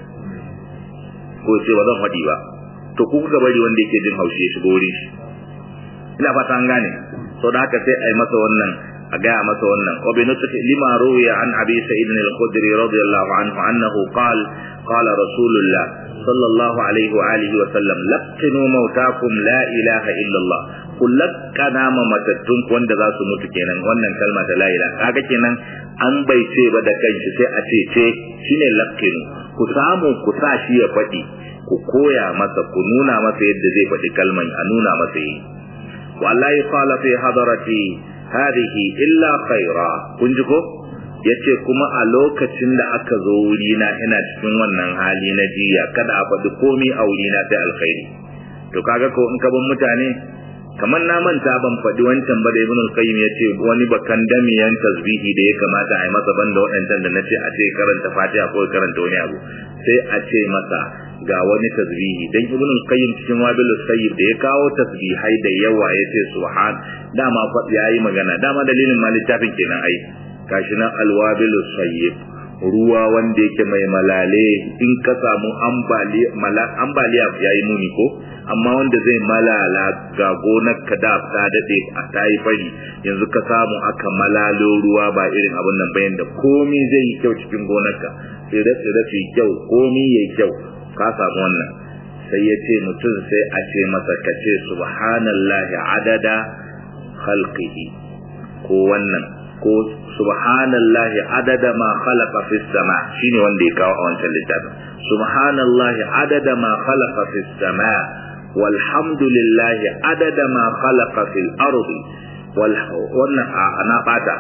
ko ce ba zan faɗi ba to ku kuka bari wanda yake jin haushi ya shigo wurin shi ina fata an gane to da haka sai a yi masa wannan a gaya masa wannan wa bi nutqi lima ruwiya an abi sa'id al-khudri radiyallahu anhu annahu qal qala rasulullah sallallahu alaihi wa alihi wa sallam laqinu mautakum la ilaha illa allah kullakana ma matattun wanda za su mutu kenan wannan kalma ta la ilaha kaga kenan an bai ce ba da kanshi sai a ce ce shine laqinu ku samu ku sa shi ya faɗi ku koya masa ku nuna masa yadda zai faɗi kalman a nuna masa yi wallahi qala fi hadarati hadhihi illa khaira kun ji ko yace kuma a lokacin da aka zo wuri na ina cikin wannan hali na jiya kada a faɗi komai a wuri na sai alkhairi to kaga ko in ka bin mutane kamar na manta ban faɗi wancan ba da ibn al-qayyim yace wani bakan damiyan tasbihi da ya kamata a yi masa banda waɗancan da nace a ce karanta fatiha ko karanta wani abu sai a ce masa ga wani tasbihi dan ibn al-qayyim cikin wabil sayyid da ya kawo tasbihai da yawa yace subhan dama fa yayi magana dama dalilin ma littafin kenan ai gashi nan al-wabil sayyid ruwa wanda yake mai malale in ka samu ambaliya ambaliya yayi muni ko amma wanda zai malala ga gonar ka da ta dade a tayi fari yanzu ka samu aka malalo ruwa ba irin abin nan bayan da komi zai yi kyau cikin gonarka tsire tsire su yi kyau komi yayi kyau ka samu wannan sai ya ce mutum sai a ce masa ka ce subhanallahi adada khalqihi ko wannan ko subhanallahi adada ma khalaqa fis sama shine wanda ya kawo a wancan littafin subhanallahi adada ma khalaqa fis sama walhamdulillahi adada ma khalaqa fil ardi wal wannan ana fata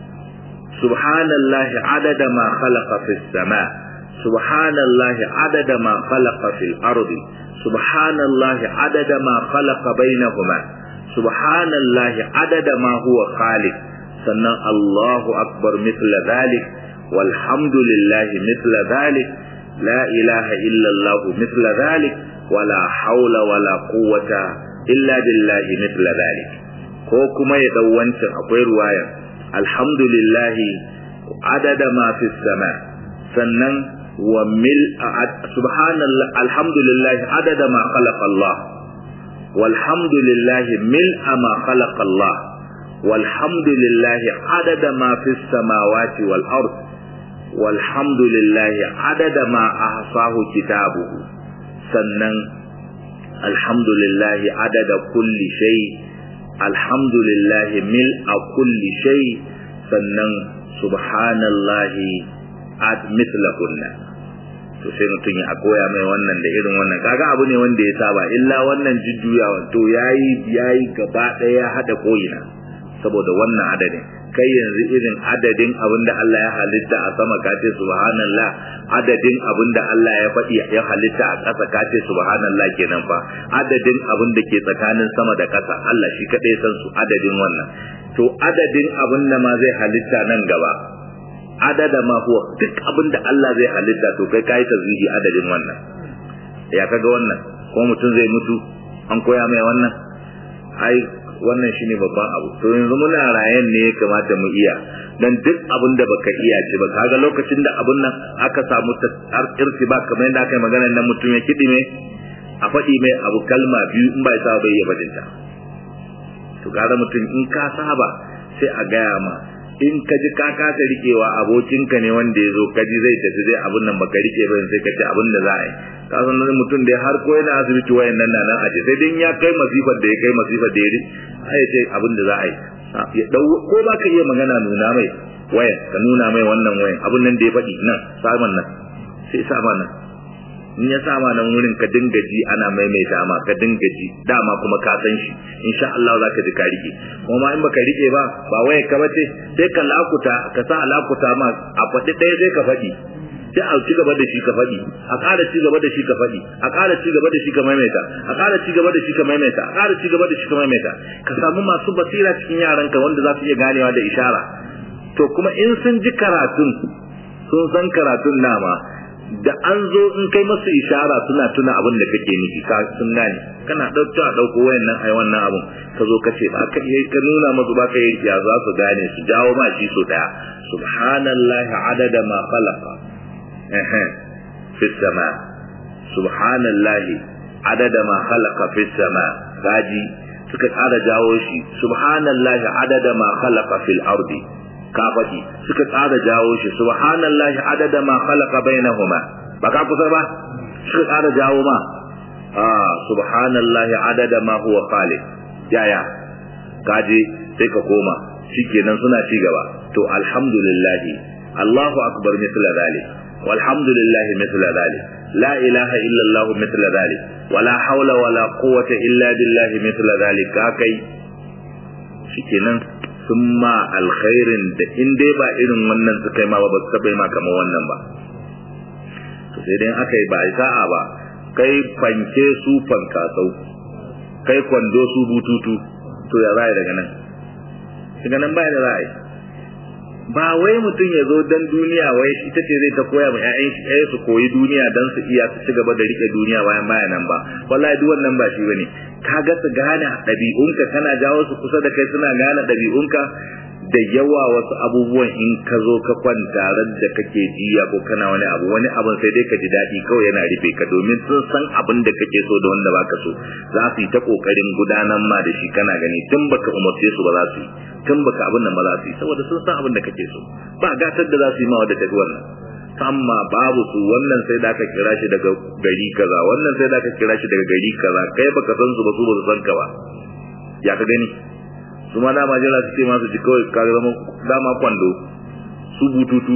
subhanallahi adada ma khalaqa fis sama سبحان الله عدد ما خلق في الأرض سبحان الله عدد ما خلق بينهما سبحان الله عدد ما هو خالق سنة الله أكبر مثل ذلك والحمد لله مثل ذلك لا إله إلا الله مثل ذلك ولا حول ولا قوة إلا بالله مثل ذلك ko kuma ya dau wancan akwai ruwaya alhamdulillah adada ma fi sama sannan wa mil subhanallah alhamdulillah adada ma khalaqa Allah walhamdulillah mil ma khalaqa Allah walhamdulillah adada ma fi samawati wal ard walhamdulillah adada ma ahsahu kitabuhu sannan alhamdulillahi adada kulli shay alhamdulillahi mil'a kulli shay sannan subhanallahi at mithlahunna to sai mutum ya koya mai wannan da irin wannan kaga abu ne wanda ya saba illa wannan jujjuyawa to yayi yayi gaba daya ya hada koyina saboda wannan adadin kai yanzu irin adadin abin da Allah ya halitta a sama ka ce subhanallah adadin abin da Allah ya faɗi ya halitta a ƙasa ka ce subhanallah kenan fa adadin abin da ke tsakanin sama da ƙasa Allah shi kaɗai san su adadin wannan to adadin abin da ma zai halitta nan gaba adada ma huwa duk abin da Allah zai halitta to kai kai tazwihi adadin wannan ya kaga wannan ko mutum zai mutu an koya mai wannan ai wannan shine babban abu to yanzu muna rayan ne ya kamata mu iya dan duk abin da baka iya ce ba kaga lokacin da abun nan aka samu irti ba kamar yadda aka yi magana nan mutum ya kidi me a faɗi mai abu kalma biyu in ba ya saba bai iya bajinta to kaga mutum in ka saba sai a gaya ma in ka ji ka kasa rikewa abokinka ne wanda ya zo kaji zai tafi zai abun nan baka rike ba sai ka ce abin da za a yi ka san nan mutum da har ko yana asibiti wayan nan nan aje sai dai ya kai masifar da ya kai masifar da ya ri ai ce abin da za a yi ya dau ko ba ka iya magana nuna mai wayan ka nuna mai wannan wayan abun nan da ya faɗi nan saman nan sai sama nan in ya sama nan wurin ka dinga ji ana maimaita ma ka dinga ji dama kuma ka san shi insha Allah za ka ji ka rike kuma in baka rike ba ba waye ka bace sai ka lakuta ka sa lakuta ma a faɗi ɗaya sai ka faɗi sai a ci gaba da shi ka faɗi a ƙara ci gaba da shi ka faɗi a ƙara ci gaba da shi ka maimaita a ƙara ci gaba da shi ka maimaita a ƙara ci gaba da shi ka maimaita ka samu masu basira cikin yaranka wanda za su iya ganewa da ishara to kuma in sun ji karatun sun san karatun nama da an zo in kai masu ishara suna tuna abin da kake nufi ka sun gane kana ɗauka a ɗauko wayan nan ai wannan abin ka zo ka ce ba ka iya ka nuna masu ba ka yi ya za su gane su jawo ma shi so daya subhanallahi adada ma khalaqa fi sama subhanallahi adada ma khalaqa fi sama gaji suka tsara jawo shi subhanallahi adada ma khalaqa fil ardi ka faɗi suka tsara jawo shi subhanallahi adada ma khalaqa bainahuma ba ka kusa ba suka tsara jawo ma ah subhanallahi adada ma huwa khaliq yaya kaje sai ka koma shikenan suna ci gaba to alhamdulillah Allahu akbar mithla dhalik walhamdulillah mithla dhalik la ilaha illa Allah mithla dhalik wala hawla wala quwwata illa billah mithla dhalik kai shikenan sun ma alkhairin da in dai ba irin wannan suka yi ma ba su taɓa ma kamar wannan ba to sai dai aka yi ba a sa'a ba kai fanke su fankasau kai kwando su bututu to ya za daga nan daga nan ba da za ba wai mutum ya zo dan duniya wai ita ce zai ta koya ma ƴaƴan shi ɗaya su koyi duniya dan su iya su ci gaba da rike duniya bayan baya nan ba wallahi duk wannan ba shi bane ka ga su gane ɗabi'unka kana jawo su kusa da kai suna gane ɗabi'unka da yawa wasu abubuwan in ka zo ka kwanta ran da kake jiya ko kana wani abu wani abun sai dai ka ji daɗi kawai yana rufe ka domin sun san abin da kake so da wanda baka so za su yi ta kokarin gudanar ma da shi kana gani tun baka umarce su ba za su yi tun baka abin nan ba za su yi saboda sun san abin da kake so ba gatar da za su yi ma wadda tafi wannan amma babu su wannan sai da aka kira shi daga gari kaza wannan sai da aka kira shi daga gari kaza kai baka san su ba su ba su san ka ba ya ka gani su ma dama jira su ce masu ji kawai ka zama dama kwando su bututu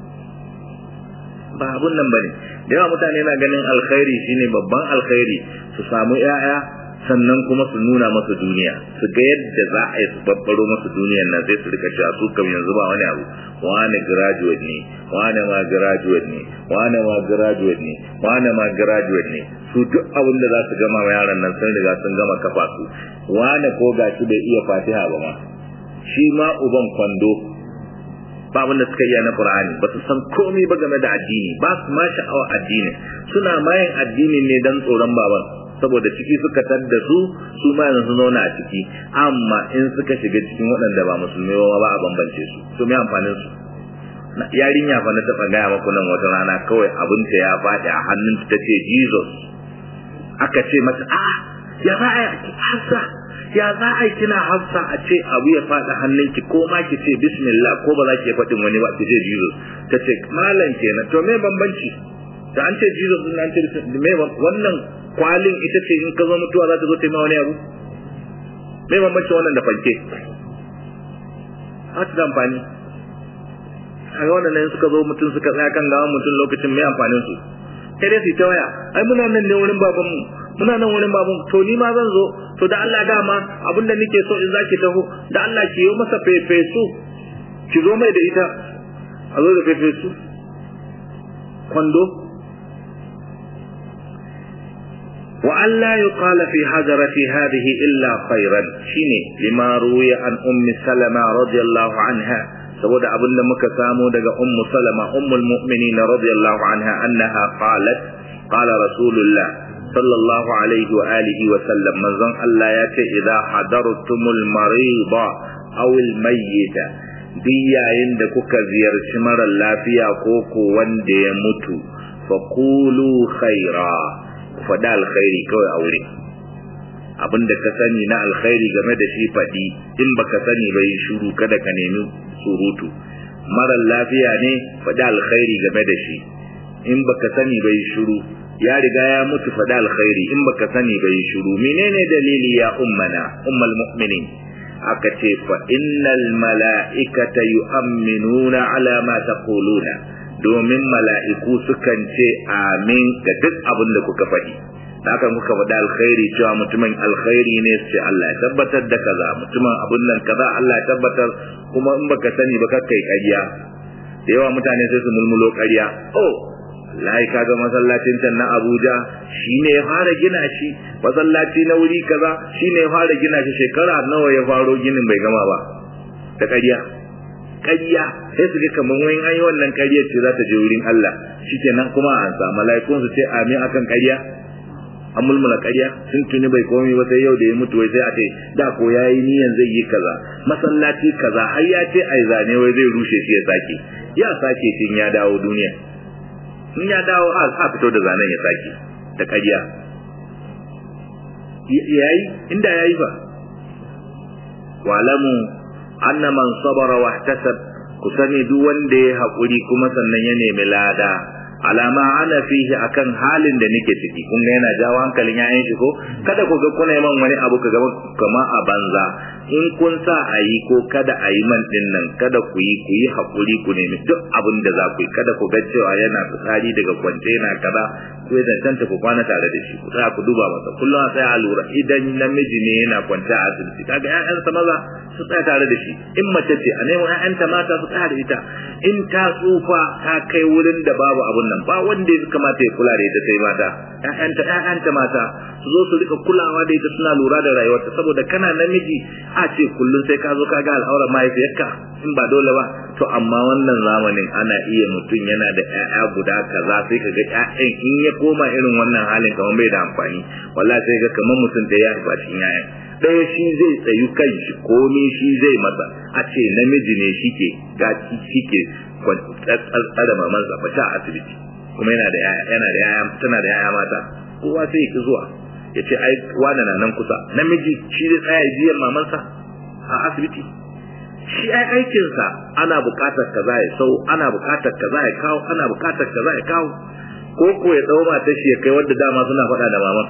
ba abun nan bane da yawa mutane na ganin alkhairi shine babban alkhairi su samu 'ya'ya sannan kuma su nuna masa duniya su ga yadda za a yi su babbaro masa duniyar nan sai su rika cewa su kam yanzu ba wani abu wani graduate ne wani ma graduate ne wani ma graduate ne wani ma graduate ne su duk abin da za su gama ma yaran nan sun riga sun gama kafa su wani ko gashi bai iya fatiha ba ma shi ma uban kwando ba abin da suka iya na Qur'ani ba su san komai ba game da addini ba su ma sha'awa addini suna mayin addini ne dan tsoron baban saboda ciki suka tadda su su ma yanzu zauna a ciki amma in suka shiga cikin waɗanda ba musulmi ba ba a bambance su to me amfanin su yarinya fa na taɓa gaya maku nan wata rana kawai abinta ya faɗi a hannunta ta ce Jesus aka ce mata a ya za a yi hafsa ya za a yi kina hafsa a ce abu ya faɗi hannunki ko ma ki ce bismillah ko ba za ki faɗin wani ba ki ce Jesus ta ce malam kenan to me bambanci da an ce Jesus din an ce me wannan kwalin ita ce in ka zo mutuwa za ta zo ta yi ma wani abu me bambancin wannan da fanke a da amfani a ga wannan suka zo mutum suka tsaya kan gawan mutum lokacin mai amfanin su sai dai su ta waya ai muna nan ne wurin babanmu muna nan wurin baban to ni ma zan zo to da Allah dama abinda nake so in zaki taho da Allah ki yi masa fefesu ki zo mai da ita a zo da fefesu kwando wa Allah yuqala fi hajarati hadhihi illa khairan shine lima ruwiya an ummi salama radiyallahu anha saboda abin da muka samu daga ummu salama ummul mu'minin radiyallahu anha annaha qalat qala rasulullah sallallahu alaihi wa alihi wa sallam manzon Allah ya ce idza hadartumul marida aw al mayyita duk yayin da kuka ziyarci mara lafiya ko ko wanda ya mutu fa qulu khaira faɗa alkhairi kawai a wurin abin da ka sani na alkhairi game da shi faɗi in baka sani ba yi shuru kada ka nemi surutu marar lafiya ne faɗi alkhairi game da shi in baka sani ba yi shuru ya riga ya mutu faɗi alkhairi in baka sani ba yi shuru menene dalili ya ummana ummal mu'minin aka ce fa innal mala'ikata yu'minuna ala ma taquluna domin mala'iku sukan ce amin ga duk abin da kuka faɗi haka kuka faɗi alkhairi cewa mutumin alkhairi ne ce Allah ya tabbatar da kaza mutumin abin nan kaza Allah ya tabbatar kuma in baka sani ba kai ƙarya da yawa mutane sai su mulmulo ƙarya oh lai kaga masallacin can na Abuja shine ya fara gina shi masallaci na wuri kaza shine ya fara gina shi shekara nawa ya faro ginin bai gama ba da ƙarya ƙarya sai su ga kamar wani an yi wannan ƙaryar ce za ta je wurin Allah shikenan kuma an sa mala'ikun su ce amin akan ƙarya an mulmula ƙarya sun tuni bai komai ba sai yau da ya mutu wai sai a ce da ko yayi niyan zai yi kaza masallaci kaza har ya ce ai zane wai zai rushe shi ya sake ya sake shi ya dawo duniya in ya dawo a sa fito da zanen ya sake da ƙarya yayi inda yayi ba walamu anna man sabara wa ihtasab ku sani duk wanda ya haƙuri kuma sannan ya nemi lada alama ana fihi akan halin da nake ciki kun ga yana jawo hankalin yayan shi ko kada ku ga kuna man wani abu ka ga kama a banza in kun sa a yi ko kada a yi man din nan kada ku yi ku yi haƙuri ku nemi duk abin da za ku yi kada ku ga cewa yana fitsari daga kwance yana kaza ku yi zancanta ku kwana tare da shi ku tsaya ku duba masa kullum a tsaya a lura idan namiji ne yana kwance a asibiti kaga ƴaƴansa maza su tsaya tare da shi in mace ce a nemo ƴaƴanta mata su tsaya da ita in ta tsufa ta kai wurin da babu abun nan ba wanda ya kamata ya kula da ita sai mata ƴaƴanta ƴaƴanta mata su zo su rika kulawa da ita suna lura da rayuwarta saboda kana namiji a ce kullum sai ka zo ka ga al'aurar mahaifiyarka in ba dole ba to amma wannan zamanin ana iya mutum yana da ƴaƴa guda kaza sai ka ga ƴaƴan in ya koma irin wannan halin kamar bai da amfani wallahi sai ga kamar mutum da ya ba cikin ƴaƴan ɗaya shi zai tsayu kan shi komai shi zai masa a ce namiji ne shike gaci shike tsara mamansa ba ta asibiti kuma yana da yaya yana da yaya tana da yaya mata kowa sai ki zuwa ya ce ai wani na nan kusa namiji shi zai tsaya biyan mamansa a asibiti shi ai aikinsa ana bukatar kaza ya sau ana bukatar kaza ya kawo ana bukatar kaza ya kawo ko ko ya dau matar shi ya kai wadda dama suna faɗa da maman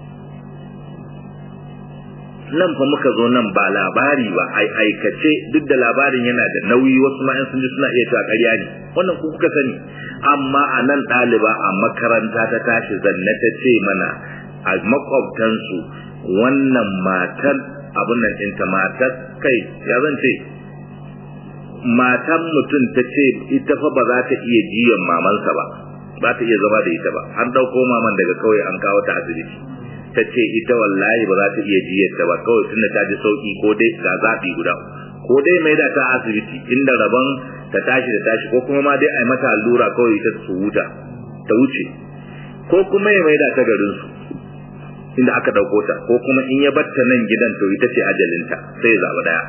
nan fa muka zo nan ba labari ba ai aikace duk da labarin yana da nauyi wasu ma sun ji suna iya cewa ƙarya ne wannan ku kuka sani amma a nan ɗaliba a makaranta ta tashi zanne ta ce mana a makwabtansu wannan matar abin nan ɗinta matar kai ya zan ce matan mutum ta ce ita fa ba za ta iya jiyan mamansa ba ba ta iya zama da ita ba an ɗauko maman daga kauye an kawo ta asibiti ta ce ita wallahi ba za ta iya jiyarta ba kawai tunda ta ji sauki ko dai ga zaɓi guda ko dai mai da ta asibiti inda rabon ta tashi da tashi ko kuma ma dai a yi mata allura kawai ta su huta ta wuce ko kuma ya mai da ta garin su inda aka ɗauko ta ko kuma in ya batta nan gidan to ita ce ajalinta sai ya zaɓi ɗaya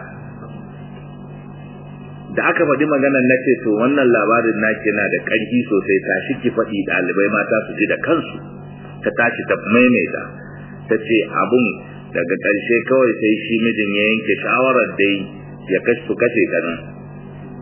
da aka faɗi maganar na ce to wannan labarin naki yana da ƙarfi sosai tashi ki faɗi ɗalibai mata su ji da kansu ta tashi ta maimaita ta ce abun daga ƙarshe kawai sai shi mijin ya yanke shawarar dai ya kashe su kashe kanin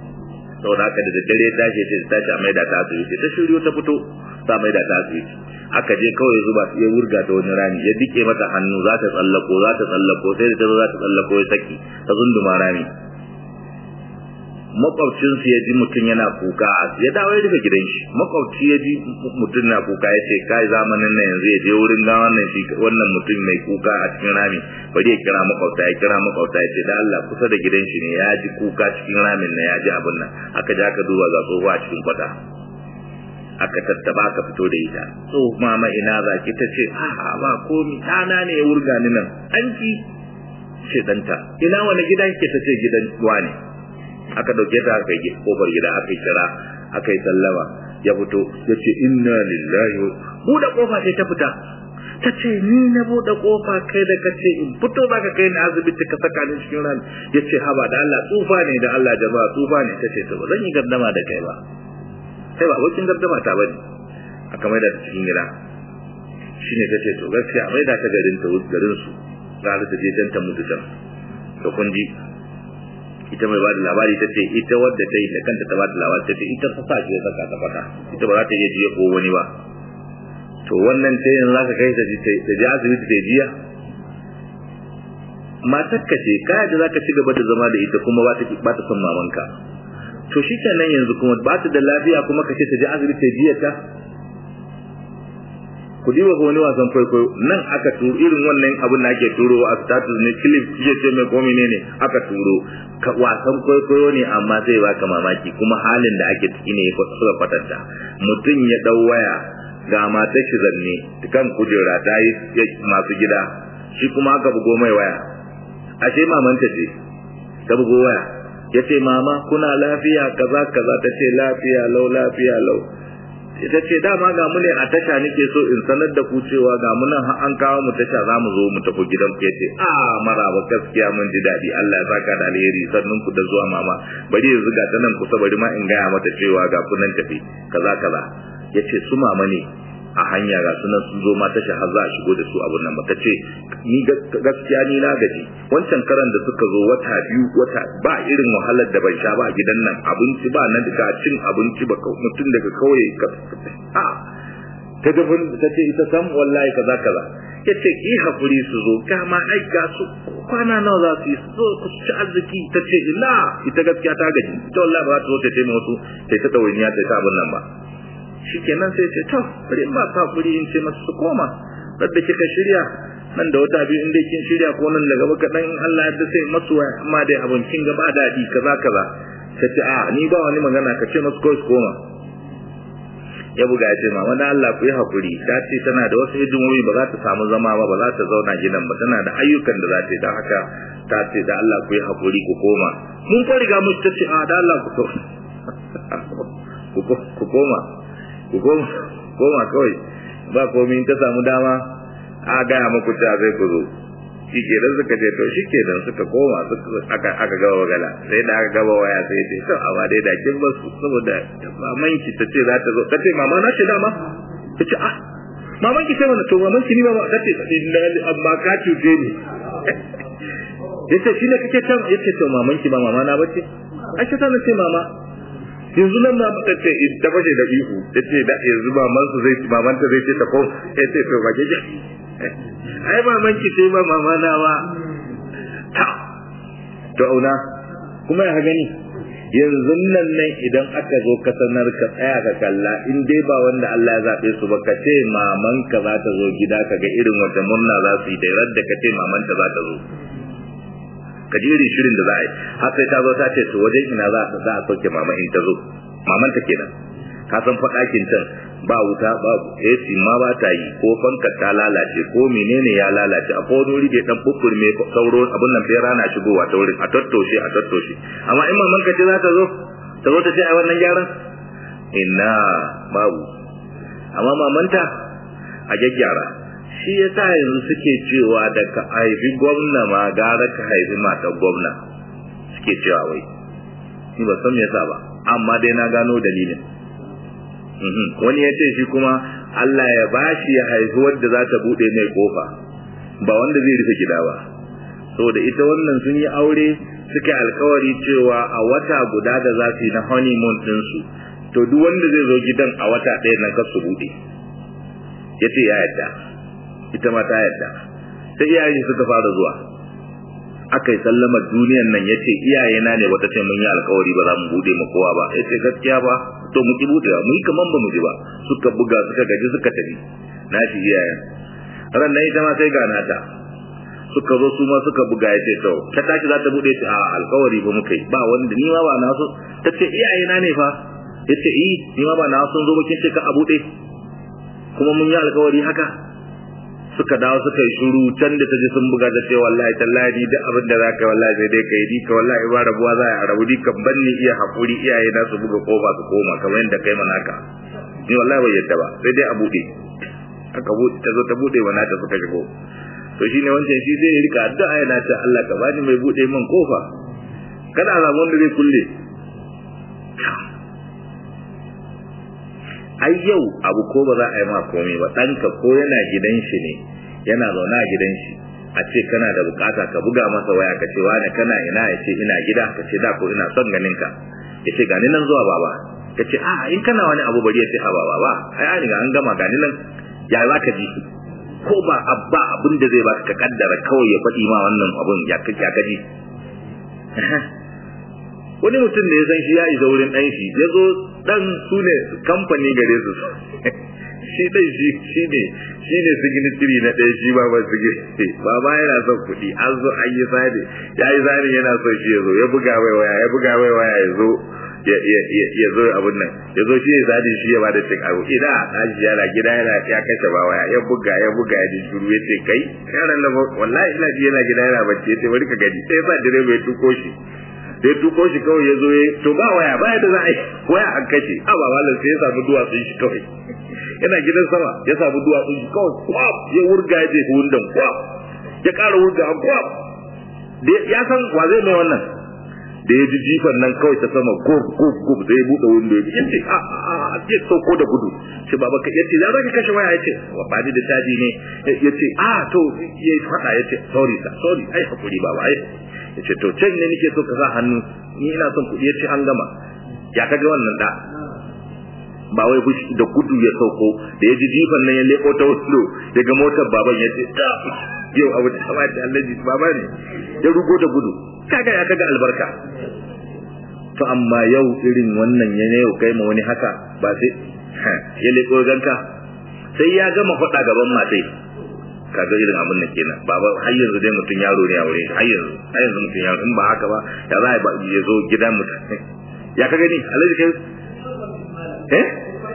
saboda haka da daddare tashi ce ta tashi a maida ta asibiti ta shiryo ta fito ta maida ta asibiti aka je kawai zuba ya wurga ta wani rami ya dike mata hannu za ta tsallako za ta tsallako sai da ta zo za ta tsallako ya saki ta zunduma rami makwabcinsu ya ji mutum yana kuka ya dawo ya daga gidan shi makwabci ya ji mutum na kuka ya ce kai zamanin nan yanzu ya je wurin ga wannan shi wannan mutum mai kuka a cikin rami bari ya kira makwabta ya kira makwabta ya ce da Allah kusa da gidan shi ne ya ji kuka cikin ramin nan ya ji abin nan aka ja ka duba ga tsohuwa a cikin kwata aka tattaba aka fito da ita so mama ina za ki ta ce a'a ba komi ɗana ne ya wurga ni nan an ki ce ɗanta ina wani gidan ke ta ce gidan wani aka dauke ta aka yi kofar gida aka yi kira aka yi sallama ya fito ya ce inna lillahi buɗe kofa sai ta fita ta ce ni na buɗe kofa kai da kace in fito zaka kai ni asibiti ka saka ni cikin ran ya ce haba da Allah tsufa ne da Allah jama'a tsufa ne ta ce to ba zan yi gardama da kai ba sai ba abokin gardama ta bane aka maida ta cikin gida shine ta ce to gaskiya maida ta garin ta garin su ga ta je can ta mutu can to kun ji ita mai bada labari ta ce ita wadda ta yi da kanta ta bada labari ta ce ita ta sa ya saka ta fata ita ba za ta iya jiya ko wani ba to wannan ta yin zaka kai ta ta je asibiti ta jiya matar ka ce kaya da zaka ci gaba da zama da ita kuma ba ta ba ta son mamanka to shi kenan yanzu kuma ba ta da lafiya kuma ka ce ta je asibiti ta jiya ta ku diba ga wani wasan kwaikwayo nan aka turo irin wannan abin da ake turo a status ne clip kije ce mai komi ne ne aka turo wasan kwaikwayo ne amma zai baka mamaki kuma halin da ake ciki ne suka kwatanta mutum ya dau waya ga mata shi zanne kan kujera ta yi masu gida shi kuma aka bugo mai waya ashe mamanta ce ta bugo waya ya ce mama kuna lafiya kaza kaza ta ce lafiya lau lafiya lau ita ce dama ga mu ne a tasha nake so in sanar da ku cewa ga mu nan an kawo mu tasha za mu zo mu tafi gidan ku yace a maraba gaskiya mun ji daɗi Allah ya saka da alheri sannan ku da zuwa mama bari yanzu ga ta nan kusa bari ma in gaya mata cewa ga ku nan tafi kaza kaza yace su mama ne a hanya ga sunan sun zo ma tasha har za a shigo da su abun nan ba ta ce ni gaskiya ni na gaji wancan karan da suka zo wata biyu wata ba irin wahalar da ban sha ba a gidan nan abinci ba na daga cin abinci ba mutum daga kauye ka a ta gafin ta ce ita sam wallahi kaza kaza ya ce ki hakuri su zo kama ai ga su kwana nawa za su yi su zo ku ci arziki ta ce ina ita gaskiya ta gaji ita wallahi ba za ta zo ta ce wasu ta ta ɗawainiya ta ta abin nan ba shikenan sai ce to bari in ba ka kuri in ce masu su koma da kika shirya nan da wata biyu in dai kin shirya ko nan daga baka dan Allah ya sai masu waya amma dai abin kin ga ba dadi kaza kaza ta ce a ni ba wani magana ka ce masu kawai su koma ya buga ya ce mama da Allah ku yi hakuri ta ce tana da wasu hidimomi ba za ta samu zama ba ba za ta zauna gidan ba tana da ayyukan da za ta yi don haka ta ce da Allah ku yi hakuri ku koma mun fa riga mu ta ce a da Allah ku to ku koma ku koma kawai ba komai ta samu dama a gaya muku ta zai ku zo shi ke nan suka ce to shi ke nan suka koma aka gaba magana sai da aka gaba waya sai ce to amma dai da kin ba su saboda maman ki ta ce za ta zo ta ce mama na ce dama ta ce ah maman ki ce mana to maman ki ni ba ta ce amma ka cuce ni yace shi ne kake can yace to maman ki ba mama na bace ai ta ce mama yanzu nan ma ta ce ta fashe da ihu ta ce da yanzu maman su zai maman ta zai ce ta ko ya ce to baje ji ai maman ki sai ba mama na ba ta to auna kuma ya gani yanzu nan nan idan aka zo ka sanar ka tsaya ka kalla in dai ba wanda Allah ya zabe su ba ka ce maman ka za ta zo gida ka ga irin wata murna za su yi da radda ka ce maman ta za ta zo ka ji irin shirin da za a yi har sai ta zo ta ce to wajen ina za a za a sauke mama in ta zo maman ta kenan ka san fa ɗakin can ba wuta ba AC ma ba ta yi ko fanka ta lalace ko menene ya lalace a ko wani da dan bubur me sauro abun nan bai rana shigowa ta wurin a tattoshe a tattoshe amma in maman ka ce za ta zo ta zo ta ce ai wannan gyaran ina babu amma mamanta a gyaggyara shi ya sa yanzu suke cewa da ka haifi gwamna ma gara ka haifi matar gwamna suke cewa wai ni ba san me yasa ba amma dai na gano dalilin wani ya ce shi kuma Allah ya bashi ya haifi wadda za ta buɗe mai kofa ba wanda zai rufe gida ba saboda ita wannan sun yi aure suke alkawari cewa a wata guda da za su yi na honeymoon ɗinsu to duk wanda zai zo gidan a wata ɗaya nan kar su buɗe yace ya yadda ita ma ta yadda sai iyayen suka fara zuwa aka yi sallamar duniyan nan ya ce iyayena ne wata ce mun yi alkawari ba za mu bude ma kowa ba ya ce gaskiya ba to mu ki bude ba mu yi kaman ba mu ji ba suka buga suka gaji suka tafi na shi iyayen ran nan ita ma sai ga nata suka zo su ma suka buga ya ce to ta tashi za ta bude ta a alkawari ba muka yi ba wanda ni ma ba na so ta ce iyayena ne fa ya ce i ni ma ba na so zo bakin ce ka a bude kuma mun yi alkawari haka suka dawo suka yi shuru can da ta ji sun buga da ce wallahi tallahi da abin da zaka wallahi sai dai kai ka wallahi ba rabuwa za a rabu kan ban ni iya hakuri iyaye na su buga kofa su koma kamar yadda kai mana haka ni wallahi bai yadda ba sai dai a bude aka bude ta zo ta bude wa nata suka shigo to shine wancan shi zai rika addu'a yana ta Allah ka bani mai bude min kofa kada a samu wanda zai kulle ai yau abu ko ba za a yi ma komai ba ɗanka ko yana gidan shi ne yana zaune a gidan shi a ce kana da bukata ka buga masa waya ka ce wani kana ina ya ce ina gida ka ce da ko ina son ganin ka ya ce gani nan zuwa baba ka ce a in kana wani abu bari ya ce ha baba ba ai an riga an gama gani nan ya za ka ji ko ba abba abin da zai baka ka kaddara kawai ya faɗi ma wannan abun ya ka ji wani mutum da ya san shi ya isa wurin ɗan shi ya zo ɗan su ne kamfani gare su shi ɗan shi shi ne shi ne signitiri na ɗaya shi ba ba signitiri ba ba yana son kuɗi an zo an yi sani ya yi sani yana son shi ya zo ya buga mai waya ya buga mai waya ya zo ya zo abun nan ya zo shi ya sani shi ya bada cin abu ina ɗaji yana gida yana ya kashe ba waya ya buga ya buga ya ji shuru ya ce kai yaran nan wallahi ina ji yana gida yana bacci ya ce bari ka gani sai ya sa direba ya tuko shi da ya tuko shi kawai ya zo ya to ba waya ba yadda za a yi waya an kashe a ba malam sai ya samu duwatsun shi kawai yana gidan sama ya samu duwatsun shi kawai kwaf ya wurga ya je wundan kwaf ya ƙara wurga a kwaf ya san wa zai mai wannan da ya ji jifan nan kawai ta sama gub gub gub da ya buɗe windo ya ce a a a ya sauko da gudu shi baba ka yace za ka kashe waya yace wa ba da caji ne yace a to ya faɗa yace sorry sir sorry ai hakuri baba ai yace to can ne nake so ka sa hannu ni ina son kuɗi yace an gama ya kaga wannan da ba wai fushi da gudu ya sauko da ya ji jifan nan ya leko ta wundo daga motar baban ya ce ta yau abu da sama da Allah ji baba ne ya rugo da gudu kaga ya kaga albarka to amma yau irin wannan ya ne yau kai ma wani haka ba sai ya leko ganka sai ya gama faɗa gaban matai kaga irin abin da kenan baba har yanzu dai mutum yaro ne a wurin har yanzu har yanzu mutum yaro in ba haka ba ya za a ya zo gidan mutum ya ka gani alhaji kai eh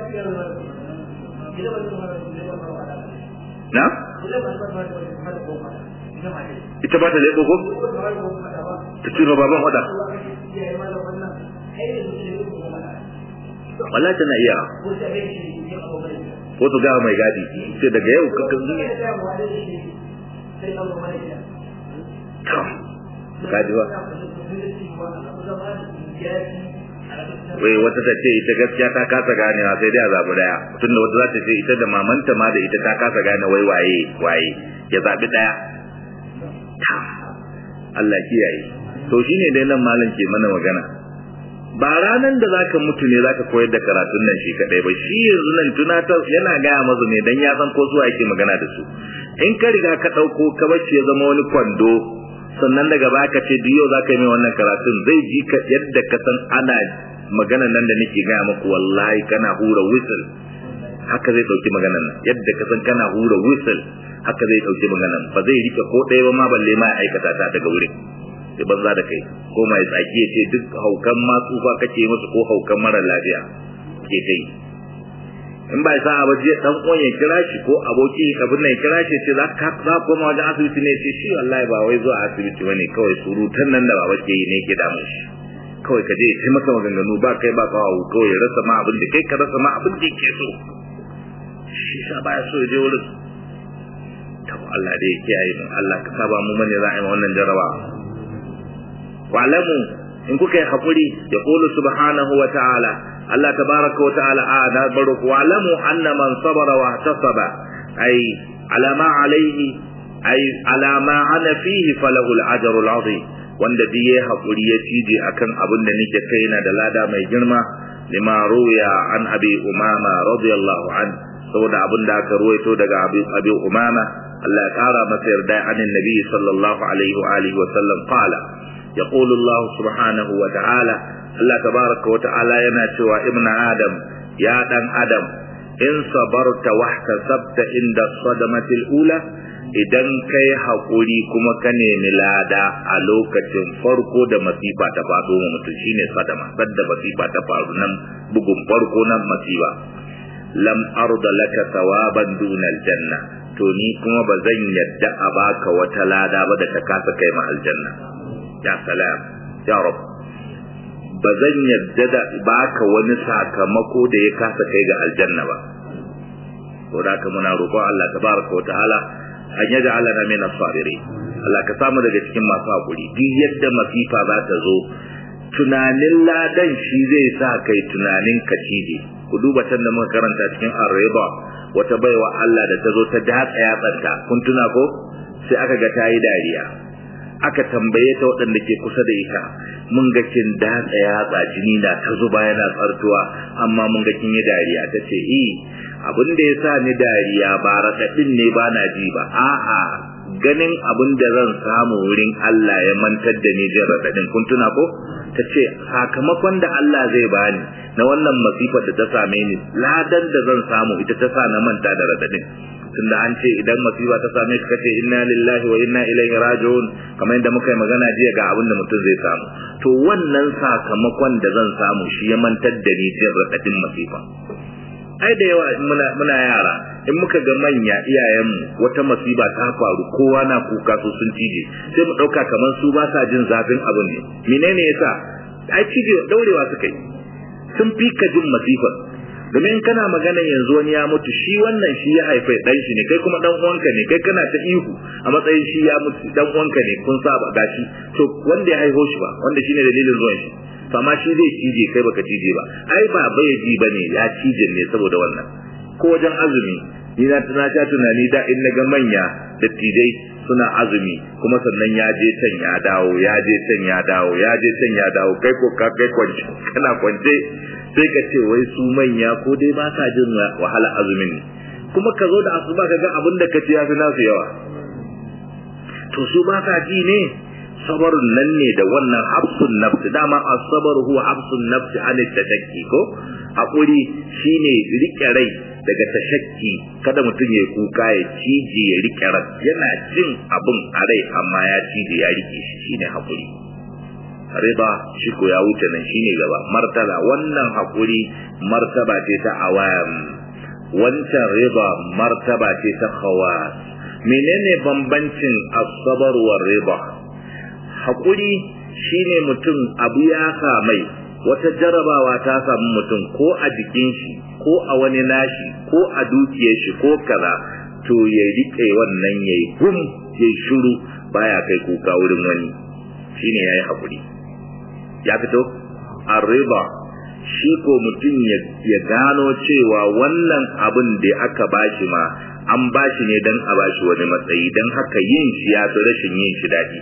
na ita ba ta lebo ko ta ciro baban wada wallahi tana iya ko su gawa mai gadi sai daga yau ka kan zuwa kaji ba wai wata ta ce ita gaskiya ta kasa ganewa sai dai a zaɓi daya tunda wata za ta ce ita da mamanta ma da ita ta kasa gane wai waye waye ya zaɓi daya Allah kiyaye to shine dai nan malam ke mana magana ba ranan da zaka mutu ne zaka koyar da karatun nan shi kadai ba shi yanzu nan tunatar yana gaya mazu ne dan ya san ko zuwa yake magana da su in ka riga ka dauko ka bace ya zama wani kwando sannan daga baka ce biyo zaka yi mai wannan karatun zai ji ka yadda ka san ana magana nan da nake gaya maku wallahi kana hura whistle haka zai dauki maganan nan yadda ka san kana hura whistle haka zai dauki maganan ba zai rike ko ɗaya ba ma balle ma aikata ta daga wurin sai banza da kai ko mai tsaki ya ce duk haukan ma tsufa kake musu ko haukan mara lafiya ke kai in ba sa ba je dan uwan ya kira shi ko aboki abin nan ya kira shi ce za ka za ko ma wajen asibiti ne ce shi wallahi ba wai zuwa asibiti bane kawai surutan nan da baba ke yi ne ke damun shi kawai ka je ya ci maka maganganu ba kai ba kawo kawai ya rasa ma abin da kai ka rasa ma abin da yake so shi sa baya so ya je wurin to Allah dai ya kiyaye mu Allah ka saba mu mane za a yi wannan jaraba wa'lamu in kuka yi hakuri ya qulu subhanahu wa ta'ala Allah tabaraka wa ta'ala a da barku wa'lamu anna man sabara wa ihtasaba ay ala ma alayhi ay ala ma ana fihi falahu al-ajru al-azim wanda duk yayi hakuri ya cije akan abin da nake kai na da lada mai girma lima ruya an abi umama radiyallahu an saboda abin da aka ruwaito daga Abu Abi Umama Allah ya kara masa yarda anin Nabi sallallahu alaihi wa alihi wa sallam qala yaqulu Allah subhanahu wa ta'ala Allah tabaraka wa ta'ala yana cewa ibn Adam ya dan Adam in sabarta wahtasabta inda sadamatil ula idan kai haƙuri kuma ka nemi lada a lokacin farko da masifa ta faɗo wa mutum shine sadama sadda masifa ta faru nan bugun farko nan masifa lam arda laka thawaban dunal janna to ni kuma ba zan yadda a baka wata lada ba da ta kasa kai ma aljanna ya salam ya rab ba zan yadda da baka wani sakamako da ya kasa kai ga aljanna ba to da haka muna roƙon Allah tabaraka wa ta'ala an yaja alana min as-sabiri Allah ka samu daga cikin masu hakuri duk yadda masifa za ta zo tunanin ladan shi zai sa kai tunanin ka cije ku duba can da muka karanta cikin ar-riba wata baiwa Allah da ta zo ta datsa yatsanta kun tuna ko sai aka ga ta yi dariya aka tambaye ta waɗanda ke kusa da ita mun ga kin datsa yatsa jini na ta zuba yana tsartuwa amma mun ga kin yi dariya ta ce eh abin da ya sa ni dariya ba raɗaɗin ne ba na ji ba a'a ganin abin da zan samu wurin Allah ya mantar da ni jin raɗaɗin kun tuna ko ta ce sakamakon da Allah zai bani na wannan masifar da ta same ni ladan da zan samu ita ta sa na manta da raɗaɗin tunda an ce idan masifa ta same ka kace inna lillahi wa inna ilaihi raji'un kamar yadda muka yi magana jiya ga abin da mutum zai samu to wannan sakamakon da zan samu shi ya mantar da ni jin raɗaɗin masifa ai da yawa muna muna yara in muka ga manya iyayenmu wata masiba ta faru kowa na kuka su sun cije sai mu dauka kamar su ba sa jin zafin abin ne menene yasa ai cije daurewa suka yi sun fi ka jin masifar domin in kana magana yanzu wani ya mutu shi wannan shi ya haifa dan shi ne kai kuma dan uwanka ne kai kana ta ihu a matsayin shi ya mutu dan uwanka ne kun saba gashi to wanda ya haiho shi ba wanda shine dalilin zuwan shi fama shi zai cije kai baka cije ba ai ba bai ji bane ya cije ne saboda wannan ko wajen azumi ni na tana ta tunani da in naga manya da tijai suna azumi kuma sannan ya je can ya dawo ya je can ya dawo ya je can ya dawo kai ko ka kai kwance kana kwance sai ka ce wai su manya ko dai ba sa jin wahala azumin ne kuma ka zo da asuba ka ga abin da ka ci ya fi nasu yawa to su ba sa ji ne sabarun nan ne da wannan hafsun nafsi dama asabar huwa hafsun nafsi an tashakki ko hakuri shine rike rai daga tashakki kada mutum ya kuka ya cije ya rike rai yana jin abin a rai amma ya cije ya rike shi shine hakuri riba shi ko ya wuce nan shine gaba martaba wannan hakuri martaba ce ta awam wancan riba martaba ce ta khawas menene bambancin asabar wa riba haƙuri shine mutum abu ya samai wata jarabawa ta samu mutum ko a jikin shi ko a wani nashi ko a dukiyar shi ko kaza to ya riƙe wannan yayi gum yayi shiru baya kai kuka wurin wani shine yayi haƙuri ya fito arriba shi ko mutum ya gano cewa wannan abin da aka bashi ma an bashi ne don a bashi wani matsayi don haka yin shi ya fi rashin yin shi daɗi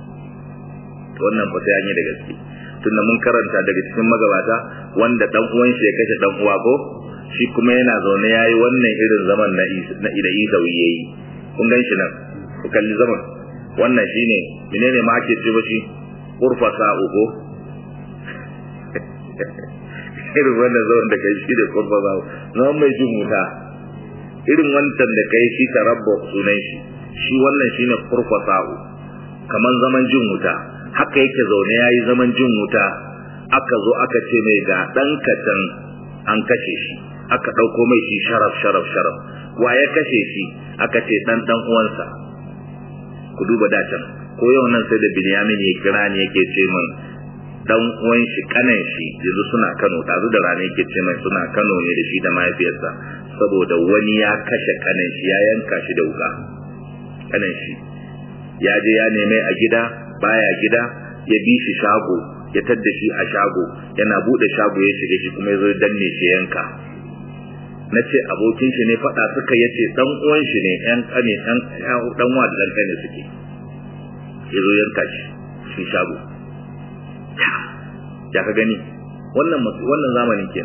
wannan fa sai an yi da gaske tunda mun karanta daga cikin magabata wanda dan uwan shi ya kashe dan uwa ko shi kuma yana zaune yayi wannan irin zaman na na ida isa yayi kun gan shi nan ku kalli zaman wannan shine menene ma ake ce shi urfa sa'u ko irin wannan zaman da kai shi da urfa sa'u zaman mai jin wuta irin wancan da kai shi tarabbu sunan shi shi wannan shine urfa sa'u kaman zaman jin wuta haka yake zaune yayi zaman jin wuta aka zo aka ce mai ga dan katan an kashe shi aka dauko mai shi sharaf sharaf sharaf wa ya kashe shi aka ce dan dan uwansa ku duba da can ko yau nan sai da Binyamin ya kira ni yake ce min dan uwan shi kanan shi yanzu suna Kano dazu da rana yake ce mai suna Kano ne da shi da mahaifiyarsa saboda wani ya kashe kanan shi ya yanka shi da wuka kanan shi ya je ya neme a gida baya gida ya bi shi shago ya tadda shi a shago yana bude shago ya shiga shi kuma ya zo danne shi yanka na ce abokin shi ne faɗa suka ya ce ɗan uwan shi ne ƴan ƙane ɗan wa da ɗan ƙane suke ya zo yanka shi shi shago ya ka gani wannan wannan zamanin kenan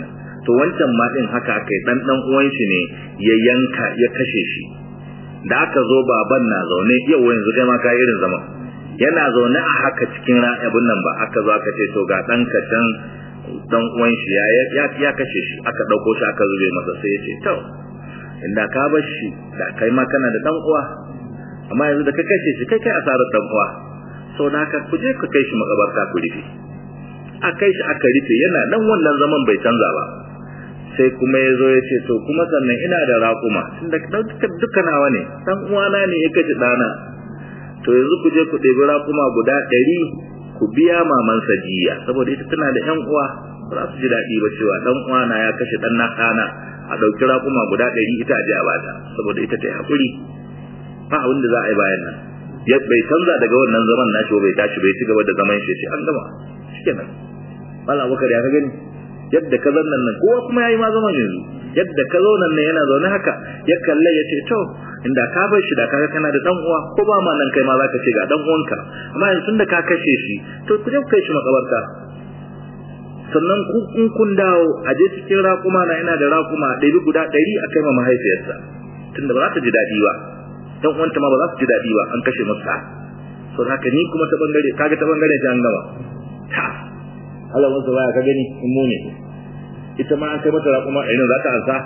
to wancan ma din haka aka yi dan dan uwan shi ne ya yanka ya kashe shi da aka zo baban na zaune yau yanzu kai ma ka irin zaman yana zaune a haka cikin abin nan ba aka zo aka ce to ga dan ka can dan uwan shi ya ya kashe shi aka dauko shi aka zube masa sai ya ce to inda ka bar shi da kai ma kana da dan uwa amma yanzu da ka kashe shi kai kai asarar dan uwa so da ka kuje ka kai shi makabarta ku rufe a kai shi aka rufe yana dan wannan zaman bai canza ba sai kuma ya zo ya ce to kuma sannan ina da raƙuma tunda duka nawa ne dan uwana ne ya kaji dana to yanzu ku je ku ɗebi raƙuma guda ɗari ku biya maman sajiya saboda ita tana da ƴan uwa ba za su ji daɗi ba cewa ɗan uwana ya kashe ɗan na ɗana a ɗauki raƙuma guda ɗari ita a je a bata saboda ita ta yi haƙuri ba abin da za a yi bayan nan bai canza daga wannan zaman nashi bai tashi bai ci gaba da zaman shi an gama shikenan Malam Abubakar ya ka gani yadda ka zannan nan kowa kuma yayi ma zaman yanzu yadda ka zo nan yana zaune haka ya kalle ya ce to inda ka bar shi da kaga kana da dan uwa ko ba ma nan kai ma zaka ce ga dan uwanka amma yanzu da ka kashe shi to ku je ku kai shi makabarta sannan ku in kun dawo a je cikin raƙuma na yana da raƙuma ɗari guda ɗari a kai ma mahaifiyarsa tunda ba za ta ji daɗi ba dan uwanta ma ba za su ji daɗi ba an kashe masa so haka ni kuma ta bangare kaga ta bangare ta an gama ta Allah wasu baya ka gani in mu ne ita ma an kai mata raƙuma a za ta ansa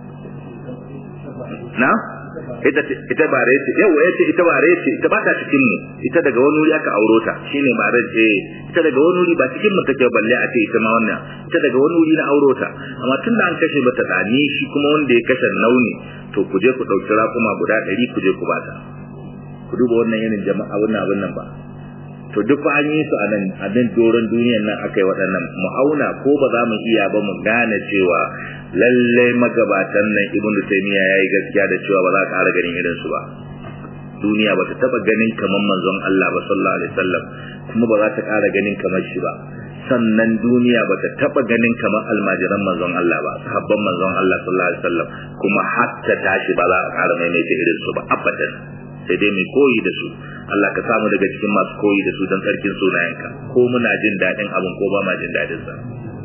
na ita ita bare ce yau ya ce ita bare ce ita ba ta cikin mu ita daga wani wuri aka auro ta shine bare ce ita daga wani wuri ba cikin mu take balle a ce ita ma wannan ita daga wani wuri na auro ta amma tun da an kashe mata dani shi kuma wanda ya kashe nauni to ku je ku dauki raƙuma guda ɗari ku je ku bata ku duba wannan yanin jama'a wannan abin nan ba to duk fa an yi su a nan a nan doron duniyar nan aka yi waɗannan mu auna ko ba za mu iya ba mu gane cewa lallai magabatan nan ibnu taymiya yayi gaskiya da cewa ba za ka ƙara ganin irin su ba duniya ba ta taba ganin kamar manzon Allah ba sallallahu alaihi wasallam kuma ba za ta ƙara ganin kamar shi ba sannan duniya ba ta taba ganin kamar almajiran manzon Allah ba sahabban manzon Allah sallallahu alaihi wasallam kuma hatta tashi ba za a ƙara maimaita irin su ba abadan sai dai mai koyi da su Allah ka samu daga cikin masu koyi da su don tsarkin sunayenka ko muna jin daɗin abin ko ba ma jin daɗin sa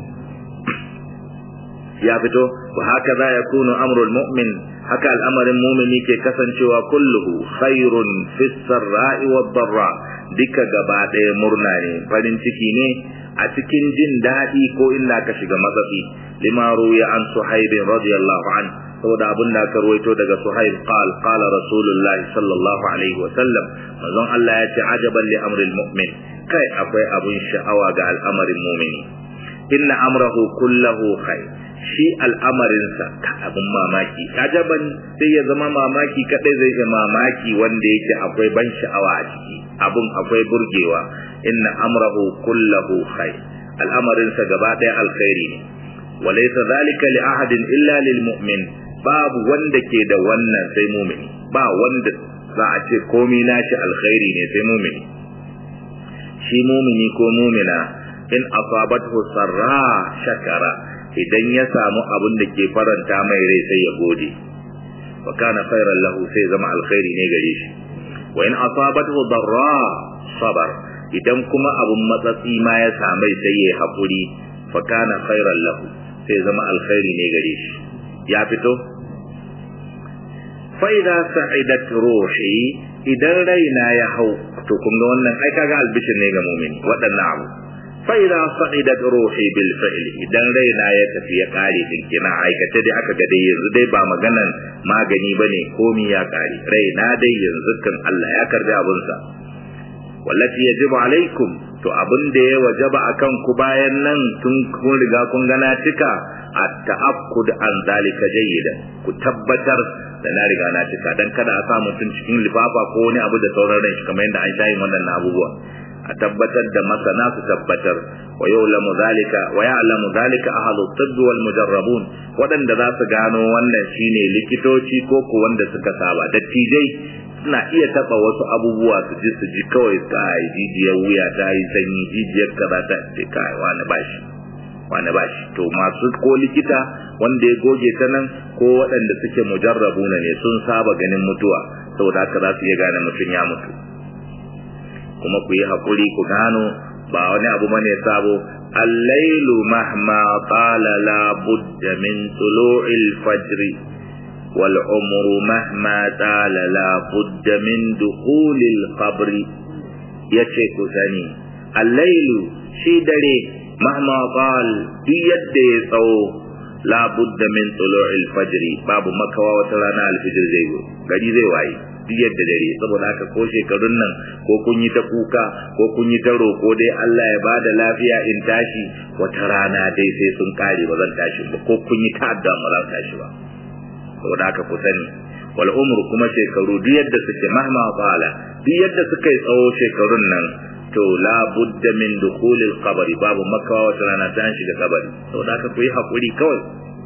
ya fito wa haka za ya kunu amrul mu'min haka al'amarin mumini ke kasancewa kulluhu khairun fi sarra'i wa darra duka gaba ɗaya murna ne farin ciki ne a cikin jin daɗi ko illa ka shiga matsatsi lima ruya an suhaibin radiyallahu anhu saboda abin da aka ruwaito daga Suhaib qal qala Rasulullahi sallallahu alaihi wa sallam manzon Allah ya ce ajaban li amril mu'min kai akwai abin sha'awa ga al'amarin mu'mini inna amrahu kullahu khair shi al'amarinsa ka abin mamaki ajaban sai ya zama mamaki kadai zai ga mamaki wanda yake akwai ban sha'awa a ciki abun akwai burgewa inna amrahu kullahu khair al'amarinsa gaba ɗaya alkhairi ne walaysa zalika li ahadin illa lil mu'min babu wanda ke da wannan sai mumini ba wanda za a ce komai nashi alkhairi ne sai mumini shi mumini ko mumina in asabathu sarra shakara idan ya samu abin da ke faranta mai rai sai ya gode wa kana khairan lahu sai zama alkhairi ne gare shi wa in asabathu darra sabar idan kuma abun matsatsi ma ya samai sai ya haƙuri fa kana khairan lahu sai zama alkhairi ne gare shi ya fito fa'ida sa'idat ruhi idan raina ya hau to kun ga wannan ai kaga albishir ne ga mu'mini waɗannan abu fa'ida sa'idat ruhi bil fa'il idan raina ya tafi ya kare dinkina aikata dai aka ga dai yanzu dai ba maganan magani bane komi ya kare raina dai yanzu kan Allah ya karbi abunsa wallati yajibu alaikum to abin da ya wajaba akan ku bayan nan tun kun riga kun gana cika at-ta'akkud an zalika jayyidan ku tabbatar da na riga na cika dan kada a sa mutum cikin lifafa ko wani abu da sauran ran shi kamar yadda an shayi wannan abubuwa a tabbatar da masana su tabbatar wa ya'lamu zalika wa ya'lamu zalika ahlu tibb wal mujarrabun wadanda za su gano wannan shine likitoci ko ko wanda suka saba dattijai suna iya taba wasu abubuwa su ji su ji kawai kai jijiyar wuya ta yi sanyi jijiyar kaza ta ce kai wani bashi wani bashi to masu ko likita wanda ya goge ta nan ko waɗanda suke mujarrabuna ne sun saba ganin mutuwa saboda haka za su iya gane mutum ya mutu kuma ku yi haƙuri ku gano ba wani abu bane sabo al-lailu mahma qala la budda min tulu'il fajr wal umru mahma tala la budda min dukhulil qabr yace ku sani al-lailu shi dare mahma qal duk yadda ya tsawo la budda min tulu'il fajr babu makawa wata rana al-fajr zai go gari zai waye duk yadda dare saboda haka ko shekarun nan ko kun yi ta kuka ko kun yi ta roko dai Allah ya bada lafiya in tashi wata rana dai sai sun kare ba zan tashi ba ko kun yi ta addu'a ba zan tashi ba saboda haka ku sani wal umru kuma shekaru duk yadda suke mahma qala duk yadda suka yi tsawo shekarun nan to la budda min dukhulil qabri babu makawa wata rana ta shiga kabari saboda haka ku yi hakuri kawai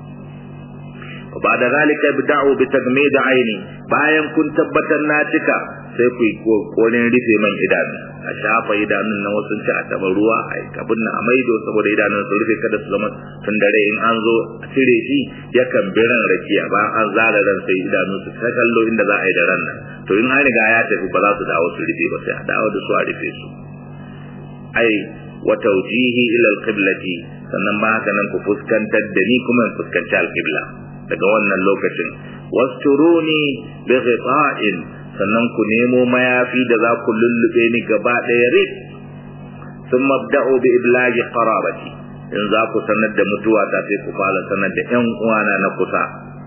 ba da zalika bida'u bi tagmid aini bayan kun tabbatar na cika sai ku yi kokarin rufe man idanu a shafa idanun na wasu ci a taba ruwa a kabin na amaido saboda idanun su rufe kada su zama tun dare in an zo a cire shi yakan biran rakiya ba an zara ran sai idanu su ta kallo inda za a yi da ran nan to in an riga ya tafi ba za su dawo su rufe ba sai a dawo da su a rufe su ai wa tawjihi ila al-qiblati sannan ba haka nan ku fuskantar da ni kuma in fuskanci al-qibla daga wannan lokacin wasturuni bi ghita'in sannan ku nemo mayafi da za ku lullube ni gaba ɗaya rit sun mabda'u bi iblagi qarabati in za ku sanar da mutuwa ta sai ku fara sanar da ƴan uwana na kusa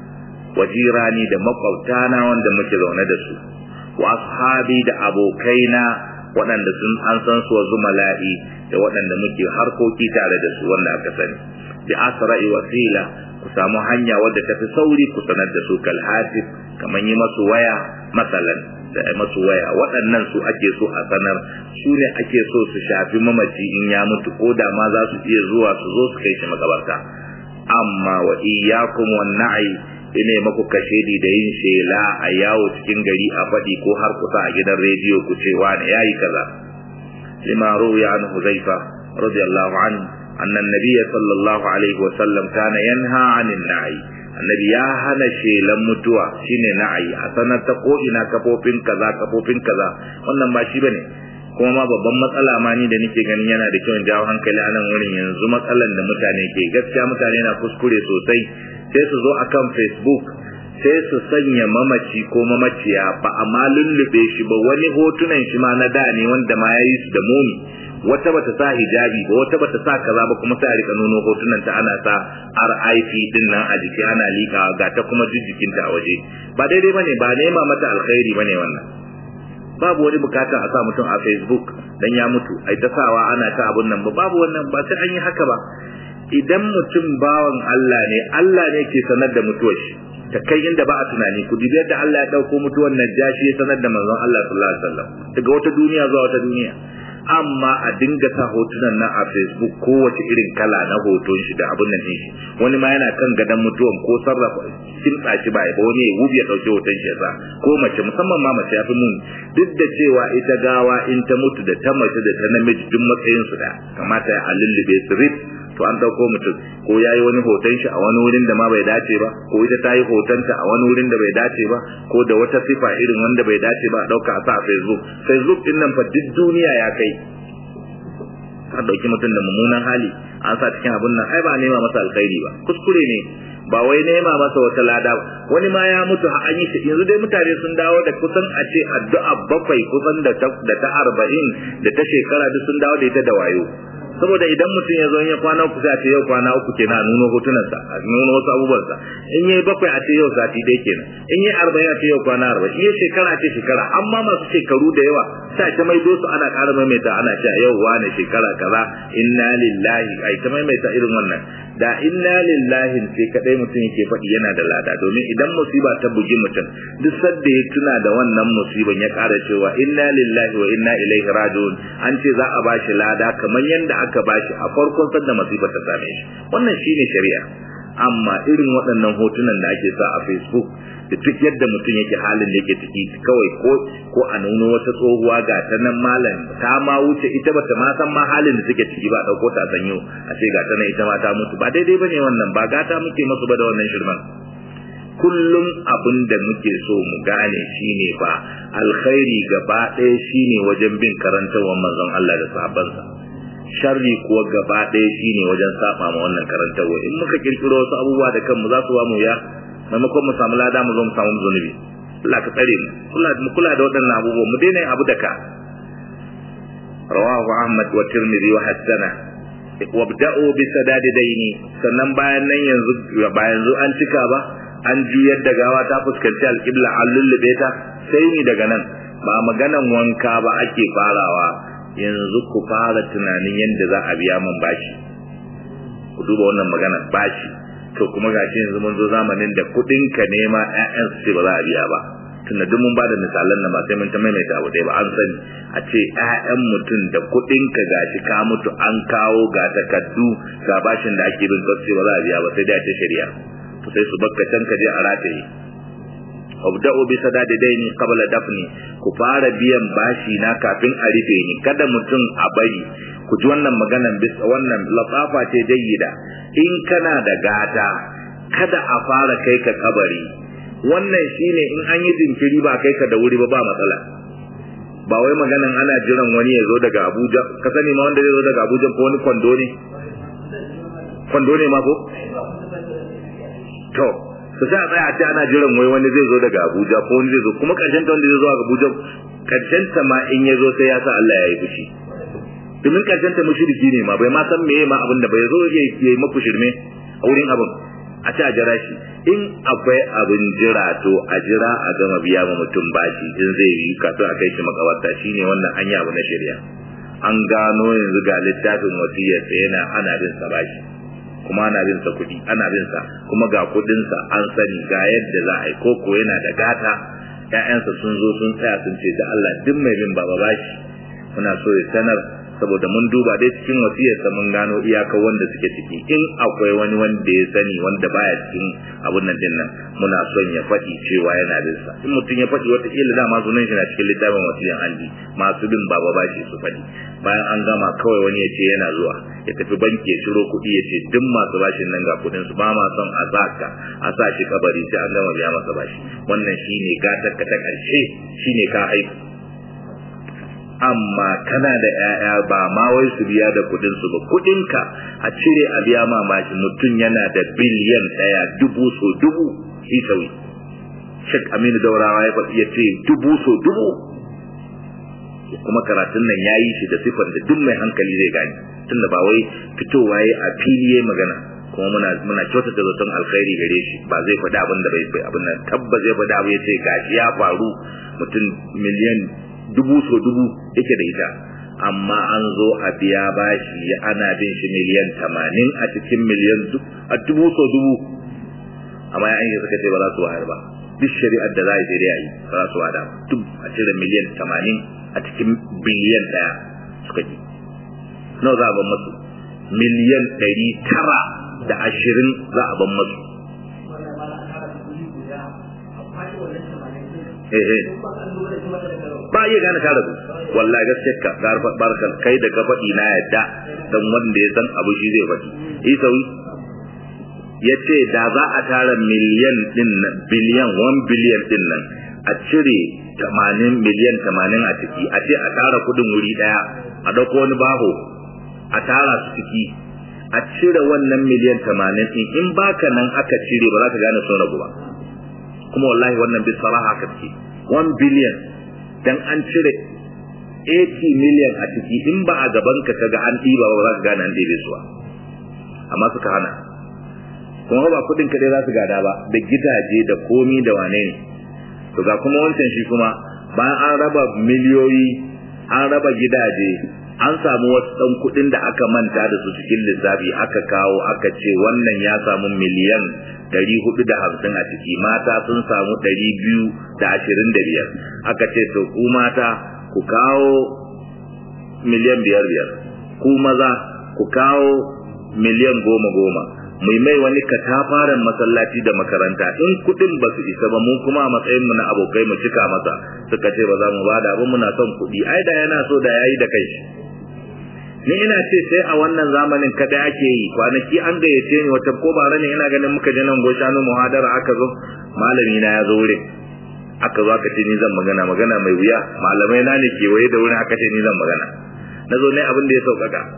wajirani da makwabtana wanda muke zaune da su wa ashabi da abokaina waɗanda sun an san su wa zumala'i da waɗanda muke harkoki tare da su wanda aka sani bi asra'i wasila ku samu hanya wadda tafi sauri ku sanar da su kal hatif kamar yi masu waya masalan da ai masu waya waɗannan su ake so a sanar su ne ake so su shafi mamaci in ya mutu ko da ma za su iya zuwa su zo su kai shi makabarta amma wa iyyakum wan na'i ine maku kashedi da yin shela a yawo cikin gari a faɗi ko har kusa a gidan rediyo ku ce wani yayi kaza lima ruwiya an huzaifa radiyallahu anhu أن النبي صلى الله عليه وسلم كان ينهى عن النعي annabi ya hana shelan mutuwa shine na'ayi a sanar ta ko ina kafofin kaza kafofin kaza wannan ba shi bane kuma ma babban matsala ma ni da nake ganin yana da kyau jawo hankali a nan wurin yanzu matsalan da mutane ke gaskiya mutane na kuskure sosai sai su zo akan facebook sai su sanya mamaci ko mamaciya ba a ma lullube shi ba wani hotunan shi ma na da ne wanda ma ya yi su da muni wata bata sa hijabi ba wata bata sa kaza ba kuma sai a rika nuno hotunan ta ana sa RIP din nan a jiki ana lika ga ta kuma jijjikin ta a waje ba daidai bane ba nema mata alkhairi bane wannan babu wani bukata a sa mutum a Facebook dan ya mutu ai ta sawa ana ta abun nan ba babu wannan ba sai an yi haka ba idan mutum bawan Allah ne Allah ne ke sanar da mutuwar shi ta kai inda ba a tunani ku dubi yadda Allah ya dauko mutuwar Najashi ya sanar da manzon Allah sallallahu alaihi wasallam daga wata duniya zuwa wata duniya amma a dinga sa hotunan nan a facebook kowace irin kala na hoton shi da abun nan shi wani ma yana kan gadon mutuwan ko sarrafa kimtsa shi ba ba wani ya wubi ya dauki hoton shi yasa ko mace musamman ma mace yafi mun duk da cewa ita gawa in ta mutu da ta mace da ta namiji duk matsayin su da kamata ya lullube su rip to an dauko mutum ko yayi wani hoton shi a wani wurin da ma bai dace ba ko ita ta yi hotonta a wani wurin da bai dace ba ko da wata sifa irin wanda bai dace ba dauka a sa a facebook facebook din nan fa duk duniya ya kai ka dauki mutum da mummunan hali an sa cikin abun nan ai ba nema masa alkhairi ba kuskure ne ba wai nema masa wata lada wani ma ya mutu a yi shi yanzu dai mutane sun dawo da kusan a ce addu'a bakwai kusan da ta da ta arba'in da ta shekara duk sun dawo da ita da wayo saboda idan mutum ya zo ya kwana uku sai a ce yau kwana uku kenan a nuno hotunansa a nuno wasu abubuwansa in yayi bakwai a ce yau sati dai kenan in yayi arba'in a ce yau kwana arba'in in yayi shekara a ce shekara amma masu shekaru da yawa sai ta maido su ana ƙara maimaita ana cewa yau wane shekara kaza inna lillahi ai ta maimaita irin wannan da inna lillahi sai kadai mutum yake faɗi yana da lada domin idan musiba ta bugi mutum duk sadda ya tuna da wannan musiban ya ƙara cewa inna lillahi wa inna ilaihi raji'un an ce za a bashi lada kamar yanda aka bashi a farkon sadda musibar ta same shi wannan shine shari'a amma irin waɗannan hotunan da ake sa a facebook da duk yadda mutum yake halin da yake ciki kawai ko ko a nuno wata tsohuwa ga ta nan malam ta ma wuce ita bata ma san ma halin da take ciki ba dauko ta sanyo a ce ga ta nan ita ma ta mutu ba daidai bane wannan ba gata muke masu ba da wannan shirman kullum abin da muke so mu gane shine ba alkhairi gaba ɗaya shine wajen bin karantawar manzon Allah da sahabbansa sharri kuwa gaba ɗaya shine wajen saba ma wannan karantarwa in muka kirkiro wasu abubuwa da kanmu za su ba mu ya maimakon mu samu lada mu zo mu samu zunubi Allah ka tsare mu kula mu kula da waɗannan abubuwa mu daina abu da ka rawahu ahmad wa tirmidhi wa hasana wabda'u bi sadadi daini sannan bayan nan yanzu ba yanzu an cika ba an juyar da gawa ta fuskanci alƙibla an lullube ta sai ni daga nan ba maganan wanka ba ake farawa yanzu ku fara tunanin yadda za a biya man bashi ku duba wannan magana bashi to kuma gashi yanzu mun zo zamanin da kuɗin ka nema ƴaƴan su ce ba za a biya ba tunda duk mun bada misalan nan ba sai mun ta maimaita abu ɗaya ba an sani a ce ƴaƴan mutum da kuɗin ka gashi ka mutu an kawo ga takardu ga bashin da ake bin kasu ba za a biya ba sai dai a ce shari'a to sai su bakka can ka je a rataye wabda'u bi sadadi daini qabla dafni ku fara biyan bashi na kafin a rufe ni kada mutum a bari ku ji wannan maganan bisa wannan latsafa ce jayyida in kana da gata kada a fara kai ka kabari wannan shine in an yi jinkiri ba kai ka da wuri ba ba matsala ba wai maganan ana jiran wani ya zo daga Abuja ka sani ma wanda zai zo daga Abuja ko wani kwando ne kwando ne ma ko to su sa tsaya a ce ana jiran wai wani zai zo daga Abuja ko wani zai zo kuma karshen ta wanda zai zo daga Abuja karshen ta ma in ya zo sai ya sa Allah ya yi fushi domin karshen ta mushriki ne ma bai ma san meye ma abin da bai zo ya yi maku shirme a wurin abin a ce a jira shi in akwai abin jira to a jira a gama biya ma mutum bashi in zai yi kafin a kai shi makabarta shine wannan hanya abu na shari'a an gano yanzu ga littafin wasiyar sa yana ana bin sa bashi kuma ana bin sa kuɗi ana bin sa kuma ga kuɗin sa an sani ga yadda za a yi koko yana da gata ƴaƴansa sun zo sun tsaya sun ce da Allah duk mai bin baba bashi muna so ya sanar saboda mun duba dai cikin wasiyarsa mun gano iyakar wanda suke ciki in akwai wani wanda ya sani wanda baya cikin abun nan din nan muna son ya faɗi cewa yana bin sa in mutum ya faɗi wata kila dama sunan shi na cikin littafin wasiyan andi masu bin baba bashi su faɗi bayan an gama kawai wani ya ce yana zuwa ya tafi banki ya ciro kuɗi ya ce duk masu bashin nan ga kuɗin su ba ma son a zaka a sa shi kabari sai an gama biya masa bashi wannan shine gatar ka ta ƙarshe shine ka haihu amma kana da ƴaƴa ba ma wai su biya da kudin su ba kudin ka a cire a biya ma mashi mutum yana da biliyan ɗaya dubu so dubu shi sauyi Sheikh Aminu Daurawa ya faɗi ya ce dubu so dubu kuma karatun nan ya yi shi da sifar da duk mai hankali zai gani tunda ba wai fitowa ya a fili ya magana kuma muna muna kyautata zaton alkhairi gare shi ba zai faɗi abin da bai abin nan tabbas zai faɗi abu ya ce gashi ya faru mutum miliyan dubu so dubu yake da ita amma an zo a biya bashi ana bin shi miliyan tamanin a cikin miliyan a dubu so dubu amma ya yi suka ce ba za su wayar ba duk shari'ar da za a yi sai dai a yi ba za su wada duk a cire miliyan tamanin a cikin biliyan ɗaya suka ji nawa za a ban masu miliyan ɗari tara da ashirin za a ban masu ba iya gane ka rabu wallahi gaskiya ka garfa barkan kai da ka faɗi na yadda dan wanda ya san abu shi zai faɗi isawi ya ce da za a tara miliyan din biliyan 1 biliyan din nan a cire 80 miliyan 80 a ciki a ce a tara kudin wuri daya a dauko wani baho a tara su ciki a cire wannan miliyan 80 din in baka nan aka cire ba za ka gane sun rabu ba kuma wallahi wannan bi saraha ka ce 1 billion dan an cire 80 million a ciki in ba a gaban ka kaga an ɗiba ba za ka gane an ɗebe su ba amma suka hana kuma ba kudin kadai za su gada ba da gidaje da komi da wane ne to ga kuma wancan shi kuma bayan an raba miliyoyi an raba gidaje an samu wasu ɗan kuɗin da aka manta da su cikin lissafi aka kawo aka ce wannan ya samu miliyan ɗari hudu da hamsin a ciki mata sun samu ɗari biyu da ashirin da biyar aka ce to ku mata ku kawo miliyan biyar biyar ku maza ku kawo miliyan goma goma mai mai wani katafaren masallaci da makaranta in kudin ba su isa ba mu kuma a matsayin mu na abokai mu cika masa suka ce ba za mu bada ba muna son kudi ai da yana so da yayi da kai ni ina ce sai a wannan zamanin kada ake yi kwanaki an gayyace ni wata ko bare ne ina ganin muka je nan goshanu muhadara aka zo malami na ya zo wurin aka zo aka ce ni zan magana magana mai wuya malamai na ne kewaye da wurin aka ce ni zan magana na zo ne abin da ya sauƙaƙa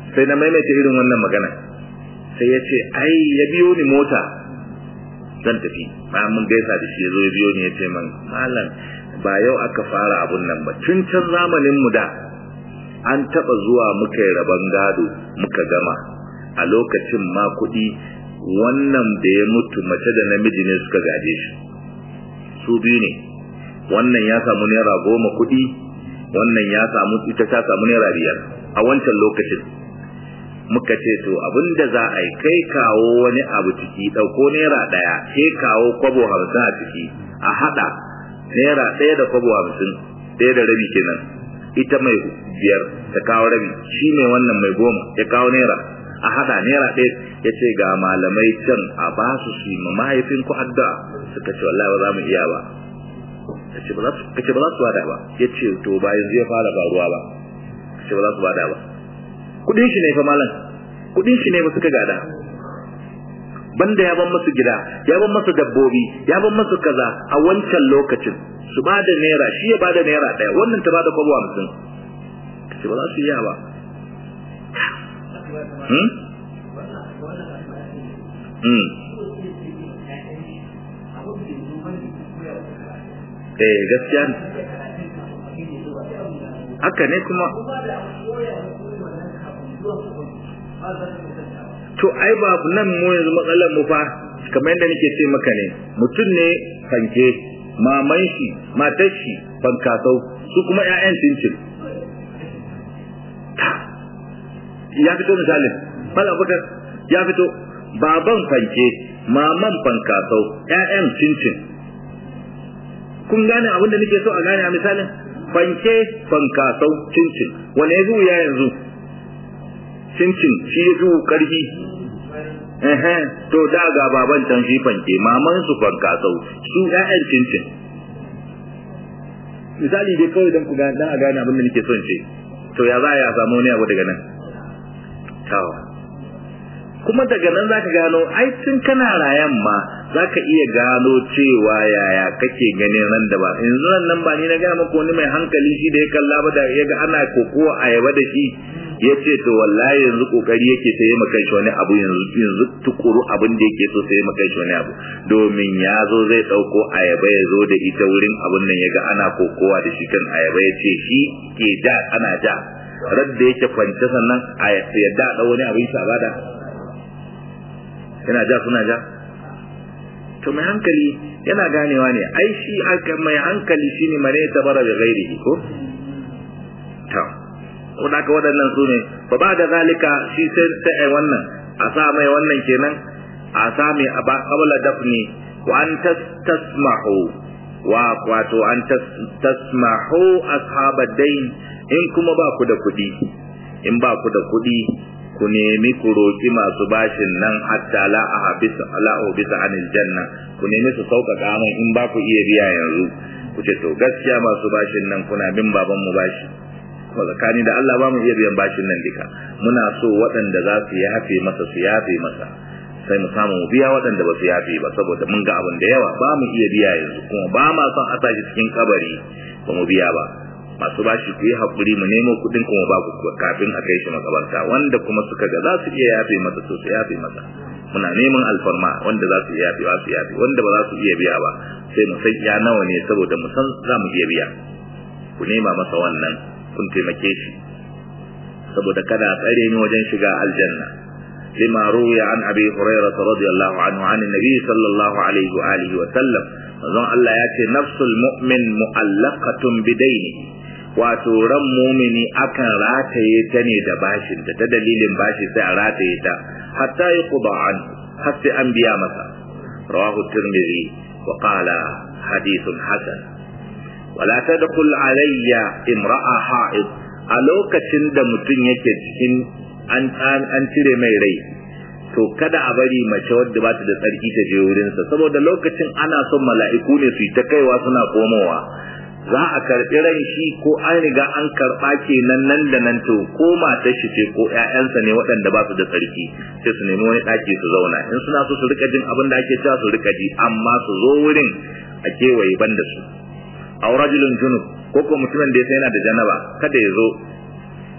sai na maimaita irin wannan magana sai ya ce ai ya biyo ni mota zan tafi bayan mun gaisa da shi ya zo ya biyo ni ya ce man malam ba yau aka fara abun nan ba tun can zamanin mu da an taba zuwa muka yi rabon gado muka gama a lokacin ma kuɗi wannan da ya mutu mace da namiji ne suka gaje shi su biyu ne wannan ya samu naira goma kuɗi wannan ya samu ita ta samu naira biyar a wancan lokacin muka ce to abinda za a yi kai kawo wani abu ciki ɗauko naira ɗaya ke kawo kwabo hamsin a ciki a haɗa naira ɗaya da kwabo hamsin ɗaya da rabi kenan ita mai biyar ta kawo rabi shi ne wannan mai goma ya kawo naira a haɗa naira ɗaya ya ce ga malamai can a ba su su ma mahaifin ku addu'a suka ce wallahi ba za mu iya ba kace ba za su kace ba za su bada ba yace to ba yanzu ya fara faruwa ba kace ba za su bada ba kudin shi ne fa malam kudin shi ne ba suka gada banda ya ban musu gida ya ban musu dabbobi ya ban musu kaza a wancan lokacin su bada naira shi ya bada naira daya wannan ta bada kwabo 50 kace ba za su iya ba hmm hmm eh gaskiya ne haka ne kuma to ai ba nan mu yanzu matsalar mu fa kamar yadda nake ce maka ne mutum ne fanke maman shi matar shi fankasau su kuma ƴaƴan cincin ya fito misalin mala bakar ya fito baban fanke maman fankasau ƴaƴan cincin kun gane abin da nake so a gane a misalin fanke fankasau cincin wane ya zuwa yanzu cincin shi ya zuwa karfi ehe to da ga baban can shi fanke maman su fankasau su ƴaƴan cincin misali dai kawai don ku gane dan a gane abin da nake son ce to ya za a samu wani abu daga nan tawa kuma daga nan zaka gano ai tun kana rayan ma zaka iya gano cewa yaya kake ganin ran da ba yanzu nan ba ni na ga maka wani mai hankali shi da ya kalla ba da ya ga ana kokowa ayaba da shi ya ce to wallahi yanzu kokari yake sai maka shi wani abu yanzu yanzu tukuru abin da yake so sai maka shi wani abu domin ya zo zai dauko ayaba ya zo da ita wurin abin nan ya ga ana kokowa da shi kan ayaba ya ce shi ke ja ana ja radda yake kwance sannan a yadda da wani abin sa bada yana ja suna ja to mai hankali yana ganewa ne ai shi aka mai hankali shine mare ta bara da gairihi ko to wanda ka waɗannan su ne ba ba da zalika shi sai ta ai wannan a sa mai wannan kenan a sa mai a ba qabla dafni wa an tasmahu wa wato an tasmahu ashabad dain in kuma ba ku da kuɗi in ba ku da kuɗi ku nemi ku roƙi masu bashin nan hatta la a habisa la bisa anil janna ku nemi su sauƙaƙa mai in ba ku iya biya yanzu ku ce to gaskiya masu bashin nan kuna bin baban mu bashi kuma tsakani da Allah ba mu iya biyan bashin nan duka muna so waɗanda za su yafe masa su yafe masa sai mu samu mu biya waɗanda ba su yafe ba saboda mun ga abin da yawa ba mu iya biya yanzu kuma ba ma son a tashi cikin kabari ba mu biya ba masu bashi ku yi haƙuri mu nemo kuɗin kuma ba ku kafin a kai shi makabarta wanda kuma suka ga za su iya yafe masa to su yafe masa muna neman alfarma wanda za su iya yafe ba su yafe wanda ba za su iya biya ba sai mu san ya nawa ne saboda mu san za mu iya biya ku nema masa wannan kun taimake shi saboda kada a tsare ni wajen shiga aljanna lima ruya an abi hurairah radiyallahu anhu an annabi sallallahu alaihi wa alihi wa sallam manzon Allah ya ce nafsul mu'min mu'allaqatun bidaini wato ran mumini akan rataye ta ne da bashin ta dalilin bashi sai a rataye ta hatta yi an har sai an biya masa rawahu tirmidhi wa qala hadithun hasan wala tadkhul alayya imra'a ha'id a lokacin da mutum yake cikin an an cire mai rai to kada a bari mace wadda ba ta da tsarki ta je wurinsa saboda lokacin ana son mala'iku ne su yi ta kaiwa suna komowa za a karɓi ran shi ko an riga an karɓa kenan nan da nan to ko matar shi ce ko ƴaƴansa ne waɗanda ba su da tsarki sai su nemi wani ɗaki su zauna in suna so su rika jin abin da ake cewa su rika ji amma su zo wurin a kewaye ban da su aw rajulun junub ko ko mutumin da ya yana da janaba kada ya zo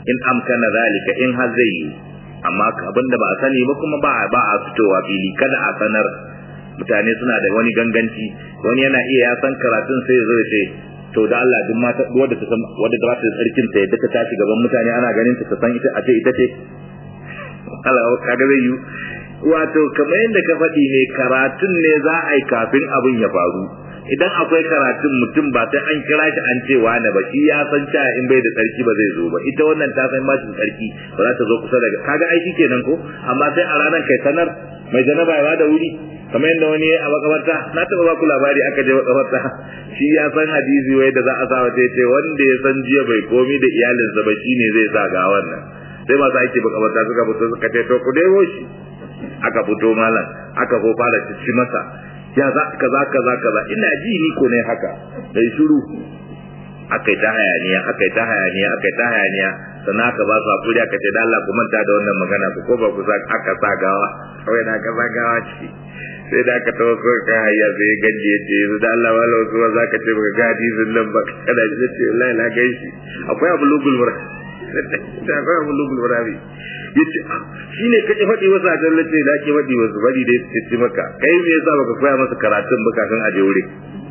in amkana zalika in har zai yi amma abinda ba a sani ba kuma ba ba a fitowa fili kada a sanar mutane suna da wani ganganci wani yana iya ya san karatun sai ya zo ya ce to da Allah duk mata wadda ta san wadda ta ta tsarkin ta yadda ta tashi gaban mutane ana ganin ta san ita a ce ita ce Allah kaga zai yi wato kamar yadda ka faɗi ne karatun ne za a yi kafin abin ya faru idan akwai karatun mutum ba sai an kira shi an ce wani ba shi ya san cewa in bai da tsarki ba zai zo ba ita wannan ta san ba shi tsarki ba za ta zo kusa daga kaga aiki kenan ko amma sai a ranar kai sanar mai janaba ya da wuri kamar yadda wani a makabarta na taɓa ba ku labari aka je makabarta shi ya san hadisi wai da za a sa wata ce wanda ya san jiya bai komi da iyalinsa ba shine zai sa ga wannan sai masu aiki makabarta suka fito suka ce to ku dai shi aka fito malam aka ko fara cici masa ya za kaza kaza kaza ina ji ni ko ne haka dai shiru akai ta hayaniya akai ta hayaniya akai ta hayaniya sannan aka ba su hakuri aka ce da Allah ku manta da wannan magana ku ko ba ku sa aka sa gawa kawai na aka sa gawa ce sai da aka tawo ko ka hayya sai ganje ya ce da Allah wala wasu ba za ka ce baka ga hadisin nan ba kada ji ce wallahi na gaishe akwai abu lugul mura akwai abu lugul mura yace shi ne kake faɗi wasu a jallace da ake faɗi wasu bari dai su ci maka kai me yasa baka koya masa karatun ba kafin a je wuri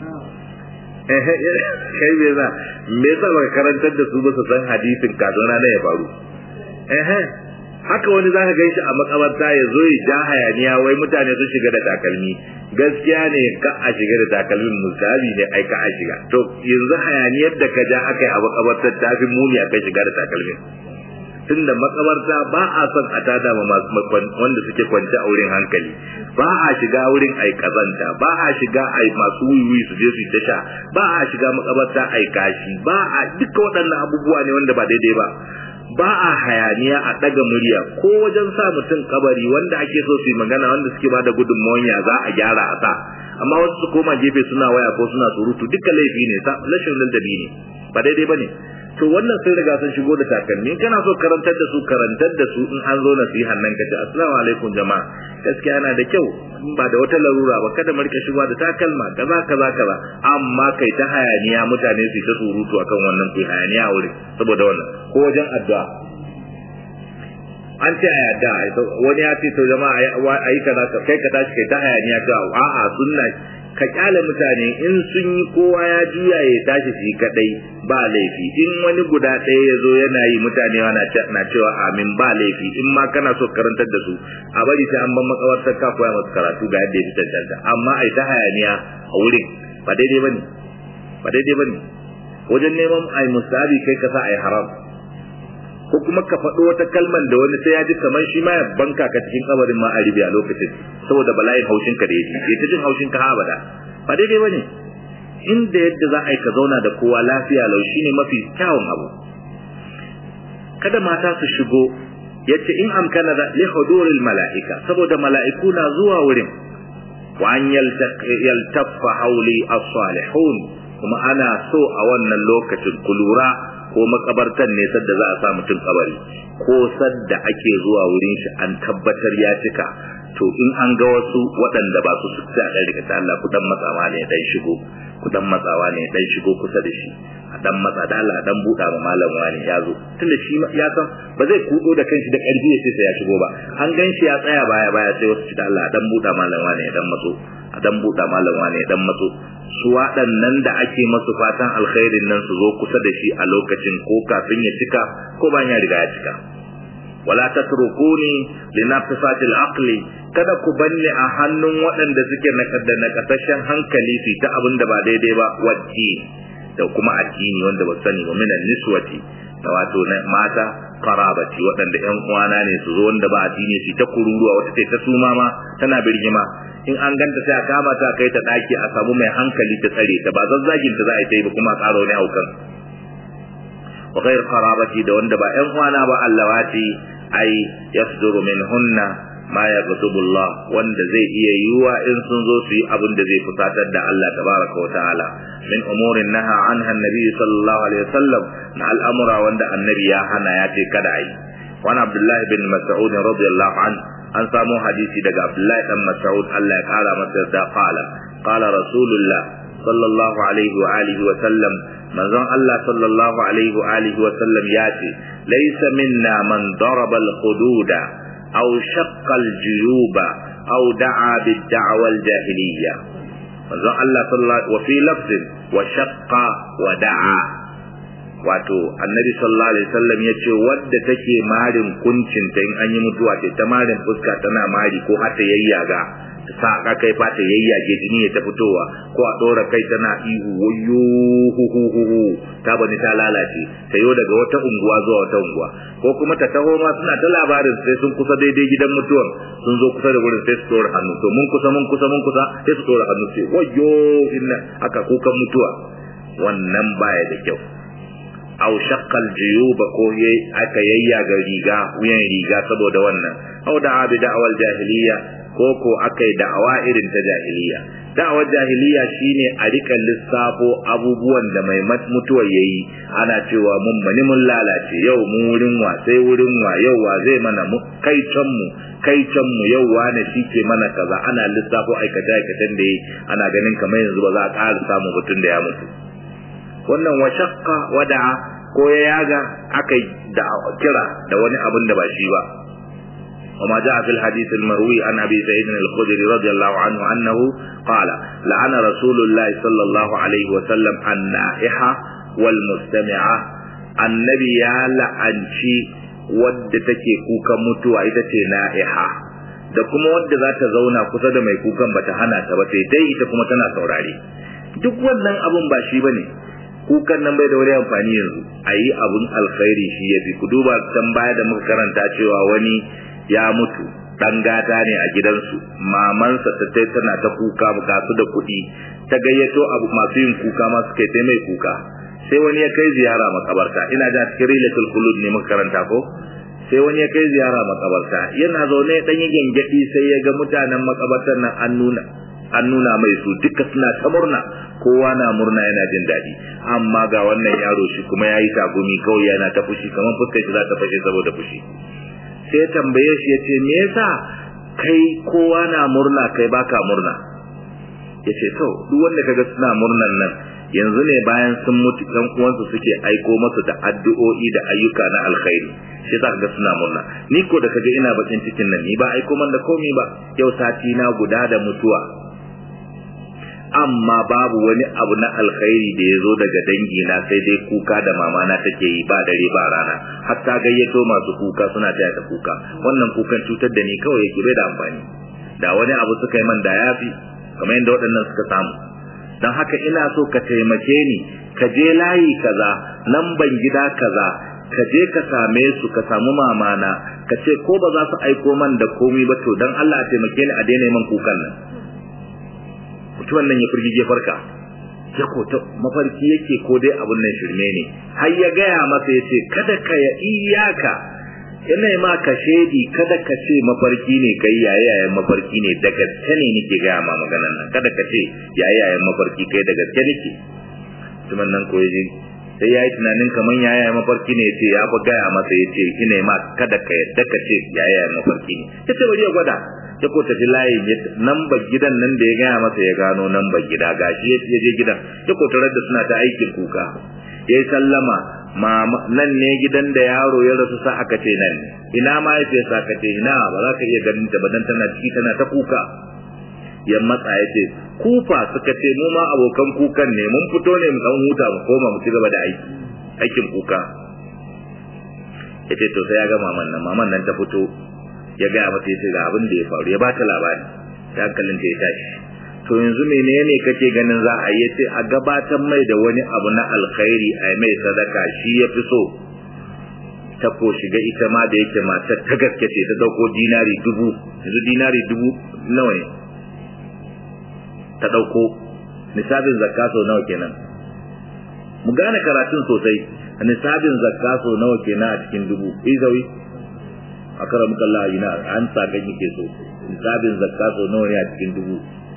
eh kai me yasa me yasa baka karantar da su ba su san hadisin kafin rana ya faru eh haka wani zaka gan shi a makabarta ya zo ya ja hayaniya wai mutane sun shiga da takalmi gaskiya ne ka a shiga da takalmin musabi ne ai ka a shiga to yanzu hayaniyar da ka ja aka yi a makabartar ta fi muni a kai shiga da takalmin tunda makabarta ba a son a tada ma wanda suke kwance a wurin hankali ba a shiga wurin ai kazanta ba a shiga ai masu wiwi su je su tasha ba a shiga makabarta ai kashi ba a duka waɗannan abubuwa ne wanda ba daidai ba ba a hayaniya a ɗaga murya ko wajen sa mutum kabari wanda ake so su yi magana wanda suke ba da gudunmawar ya za a gyara a sa amma wasu su koma gefe suna waya ko suna surutu duka laifi ne rashin ladabi ne ba daidai ba ne to wannan sun riga sun shigo da takalmi kana so karantar da su karantar da su in an zo nasihan nan kace assalamu alaikum jama'a gaskiya yana da kyau ba da wata larura ba kada mu rika shigowa da takalma kaza kaza kaza amma kai ta hayaniya mutane su ta surutu akan wannan ku hayaniya a wurin saboda wannan ko wajen addu'a an ce a yadda wani ya ce to jama'a a yi kaza kai ka tashi kai ta hayaniya ka a'a sunna ka kyale mutane in sun yi kowa ya juya ya tashi shi kadai ba laifi in wani guda ɗaya ya zo yana yi mutane na cewa amin ba laifi in ma kana so karantar da su a bari sai an ban makawartar ka koya masu karatu ga yadda ya fi cancanta amma a yi ta hayaniya a wurin ba daidai bane ba daidai bane wajen neman ai musabi kai ka sa ai haram ko kuma ka faɗo wata kalman da wani sai ya ji kamar shi ma ya banka ka cikin kabarin ma a ribi a lokacin saboda bala'in haushin ka da yaji ya ta jin haushin ka abada ba daidai bane inda yadda za a yi ka zauna da kowa lafiya lau shine mafi kyawun abu kada mata su shigo yace in amkana da li huduril mala'ika saboda mala'iku na zuwa wurin wa an yaltaffa hauli as-salihun kuma ana so a wannan lokacin ku lura ko makabartan ne sadda za a sa mutum kabari ko sadda ake zuwa wurin shi an tabbatar ya cika to in an ga wasu waɗanda ba su su ta dan rika Allah ku dan matsawa ne dan shigo ku dan matsawa ne dan shigo kusa da shi a dan matsa da Allah dan buɗa ma malam wani ya zo tunda shi ya san ba zai kudo da kanshi da ƙarfi ya ce sai ya shigo ba an gan shi ya tsaya baya baya sai wasu da Allah dan buɗa malam wani ya dan matso a dan buɗa malam wani ya dan matso su waɗannan da ake masu fatan alkhairin nan su zo kusa da shi a lokacin ko kafin ya cika ko bayan ya riga ya cika wala tatrukuni linafsatil aqli kada ku banne a hannun waɗanda suke da nakasashen hankali su ta abin da ba daidai ba wacce da kuma addini wanda ba sani ba minan niswati da wato na mata qarabati waɗanda ƴan uwana ne su zo wanda ba addini su ta kururuwa wata ta suma ma tana birgima in an ganta sai a kama ta kai ta daki a samu mai hankali ta tsare ta ba zazzagin ta za a yi ta yi ba kuma ƙaro ne haukan wa ghair qarabati da wanda ba ƴan uwana ba allawati ai yasduru minhunna ma yaghdubu Allah wanda zai iya yiwa in sun zo su yi abin da zai fusatar da Allah tabaraka wa ta'ala min umurin naha anha annabi sallallahu alaihi wasallam na al'amura wanda annabi ya hana ya ce kada ai wani abdullahi bin mas'ud radiyallahu an an samu hadisi daga abdullahi dan mas'ud Allah ya kara masa da qala qala rasulullah sallallahu alaihi wa alihi wa sallam manzon Allah sallallahu alaihi wa alihi wa sallam ya ce laysa minna man daraba al-hududa aw shaqqa al-juyuba aw da'a bid-da'wa al-jahiliyya manzon Allah sallallahu wa fi lafzin wa shaqqa wa da'a wato annabi sallallahu alaihi wasallam ya ce wadda take marin kuncin ta in an yi mutuwa ce ta marin fuska tana mari ko har ta yayyaga ta sa ka kai fata yayyage jini ya ta fitowa ko a dora kai tana ihu wayyo hu hu hu hu ta bani ta lalace ta yo daga wata unguwa zuwa wata unguwa ko kuma ta taho ma suna ta labarin sai sun kusa daidai gidan mutuwan sun zo kusa da wurin sai su dora hannu to mun kusa mun kusa mun kusa sai su dora hannu sai wayyo inna aka kukan mutuwa wannan baya da kyau aw shaqqal juyuba ko yayi aka yayyaga riga wuyan riga saboda wannan aw da abi da'wal jahiliya ko ko akai da'awa irin ta jahiliya da'awar jahiliya shine a rika lissafo abubuwan da mai mutuwa yayi ana cewa mun bani mun lalace yau mu wurin wa sai wurin wa yau wa zai mana mu kai can mu kai can mu yau wa ne shike mana kaza ana lissafo aikata aikatan da yi ana ganin kamar yanzu ba za a ƙara samu mutum da ya mutu wannan wa shaqqa wada'a ko ya yaga akai da kira da wani abin da ba shi ba وما جاء في الحديث المروي عن ابي سعيد الخدري رضي الله عنه انه قال لعن رسول الله صلى الله عليه وسلم النائحه والمستمعه النبي يا لعنشي wadda take kukan mutuwa ita ce na'iha da kuma wadda za ta zauna kusa da mai kukan bata hana ta ba sai dai ita kuma tana saurare duk wannan abun ba shi bane kukan nan bai da wani amfani yanzu a yi abun alkhairi shi ya fi ku duba can baya da muka karanta cewa wani ya mutu dan gata ne a gidansu mamansa ta tai tana ta kuka ga su da kuɗi ta gayyato abu masu yin kuka ma suka yi mai kuka sai wani ya kai ziyara makabarta ina da cikin rilatul khulud ne muka karanta ko sai wani ya kai ziyara makabarta yana zaune dan yi gengedi sai ya ga mutanen makabartar nan an nuna an nuna mai su duka suna ta murna kowa na murna yana jin daɗi amma ga wannan yaro shi kuma ya yi tagumi kawai yana ta fushi kamar fuskar shi za ta fashe saboda fushi sai tambaye shi ya ce me yasa kai kowa na murna kai baka murna ya ce to duk wanda kaga suna murnan nan yanzu ne bayan sun mutu ɗan uwansu suke aiko masu da addu'o'i da ayyuka na alkhairi shi za ga suna murna ni ko da kaga ina bakin cikin nan ni ba aiko man da komi ba yau sati na guda da mutuwa amma babu wani abu na alkhairi da ya zo daga dangi na sai dai kuka da mama na take yi ba dare ba rana hatta gayyato masu kuka suna taya ta kuka wannan kukan cutar da ni kawai yake bai da amfani da wani abu suka yi man da yafi kamar yadda waɗannan suka samu don haka ina so ka taimake ni ka je layi kaza nan ban gida kaza ka je ka same su ka samu mamana ka ce ko ba za su aiko man da komi ba to don Allah a taimake ni a daina man kukan nan mutumin nan ya firgige farka ya ko ta mafarki yake ko dai abun nan shirme ne har ya gaya masa yace kada ka ya iyaka ina ma ka shedi kada ka ce mafarki ne kai yayayen mafarki ne da gaske ne nake gaya ma maganan nan kada ka ce yayayen mafarki kai da gaske nake mutumin nan ko yaji sai ya yi tunanin kamar yayayen mafarki ne yace ya fi gaya masa yace ina ma kada ka yadda ka ce yayayen mafarki ne yace bari ya gwada ya ko tafi layi namba gidan nan da ya gaya masa ya gano namba gida gashi ya je gidan ya ko tarar da suna ta aikin kuka ya yi sallama nan ne gidan da yaro ya rasu sa aka ce nan ina ma ya sa aka ce ina ba za ka iya ganin ta ba dan tana ciki tana ta kuka ya matsa ya ce kufa suka ce mu ma abokan kukan ne mun fito ne mu dan huta mu koma mu ci gaba da aiki aikin kuka ya ce to sai ya ga maman nan maman nan ta fito ya gaya mata yace ga abin da ya faru ya bata labari ta hankalin ta ya tashi to yanzu menene kake ganin za a yi ce a gabatar mai da wani abu na alkhairi a mai sadaka shi ya fi so ta ko shiga ita ma da yake matar ta gaske ce ta dauko dinari dubu yanzu dinari dubu nawa ne ta dauko nisabin zakka sau nawa kenan mu gane karatun sosai nisabin zakka sau nawa kenan a cikin dubu izawi a karamuka Allah ina an sa kan yake so nisabin zakka so nawa ne a cikin dubu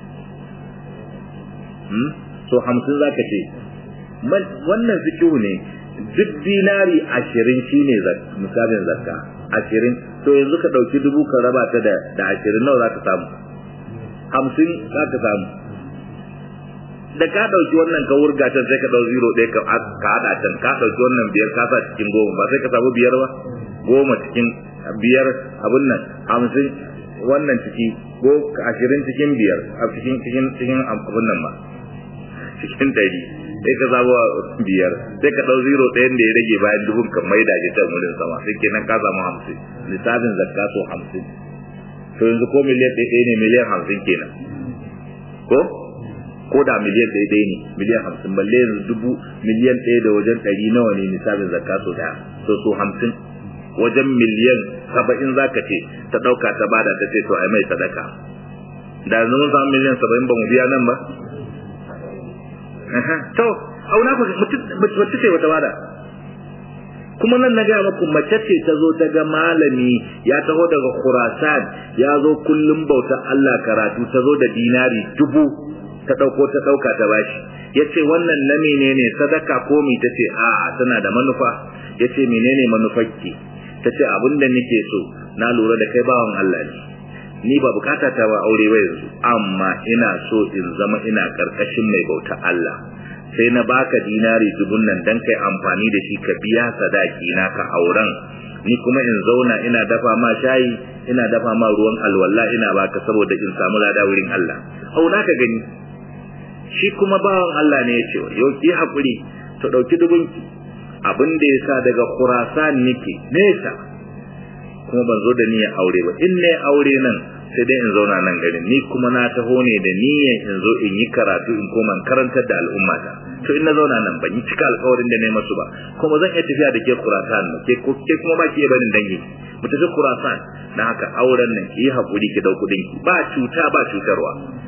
hmm so hamsin zaka ce wannan zikiru ne duk dinari ashirin shine nisabin zakka ashirin to yanzu ka ɗauki dubu ka raba ta da ashirin nawa za ka samu hamsin za ka samu da ka dauki wannan ka wurga can sai ka dau zero ɗaya ka ka hada can ka dauki wannan biyar ka sa cikin goma ba sai ka samu biyar ba goma cikin biyar abun nan hamsin wannan ciki ko ashirin cikin biyar a cikin cikin cikin abun nan ma cikin ɗari sai ka samu biyar sai ka ɗau zero ɗayan da ya rage bayan dubun ka mai da can wurin sama sai kenan ka samu hamsin lissafin zakka so hamsin to yanzu ko miliyan ɗaya ne miliyan hamsin kenan ko ko da miliyan ɗaya ɗaya ne miliyan hamsin balle yanzu dubu miliyan ɗaya da wajen ɗari nawa ne lissafin zakka so ɗaya so so hamsin wajen miliyan saba'in za ka ce ta ɗauka ta bada ta ce to ai mai sadaka da yanzu mun samu miliyan saba'in ba mu biya nan ba to auna ku wacce ce wata bada kuma nan na gaya muku mace ce ta zo ta ga malami ya taho daga khurasan ya zo kullum bautar Allah karatu ta zo da dinari dubu ta ɗauko ta ɗauka ta bashi ya ce wannan na menene sadaka ko mi ta ce a'a tana da manufa ya ce menene manufarki ta ce abin da nake so na lura da kai bawan Allah ne ni ba bukata ta ba aure ba yanzu amma ina so in zama ina karkashin mai bauta Allah sai na baka dinari dubun nan dan kai amfani da shi ka biya sadaki na ka auren ni kuma in zauna ina dafa ma shayi ina dafa ma ruwan alwala ina baka saboda in samu lada wurin Allah auna ka gani shi kuma bawan Allah ne ya ce yau ki hakuri to dauki dubunki abin da yasa daga Khurasan nake nesa kuma ban zo da niyyar aure ba in ne aure nan sai dai in zauna nan garin ni kuma na taho ne da niyyar in zo in yi karatu in koma karantar da al'umma ta to in na zauna nan ban yi cika alƙawarin da na yi masu ba kuma zan iya tafiya da ke Khurasan ke ke kuma ba ki iya barin dangi mu tafi Khurasan dan haka auren nan ki yi hakuri ki dau kudin ki ba cuta ba cutarwa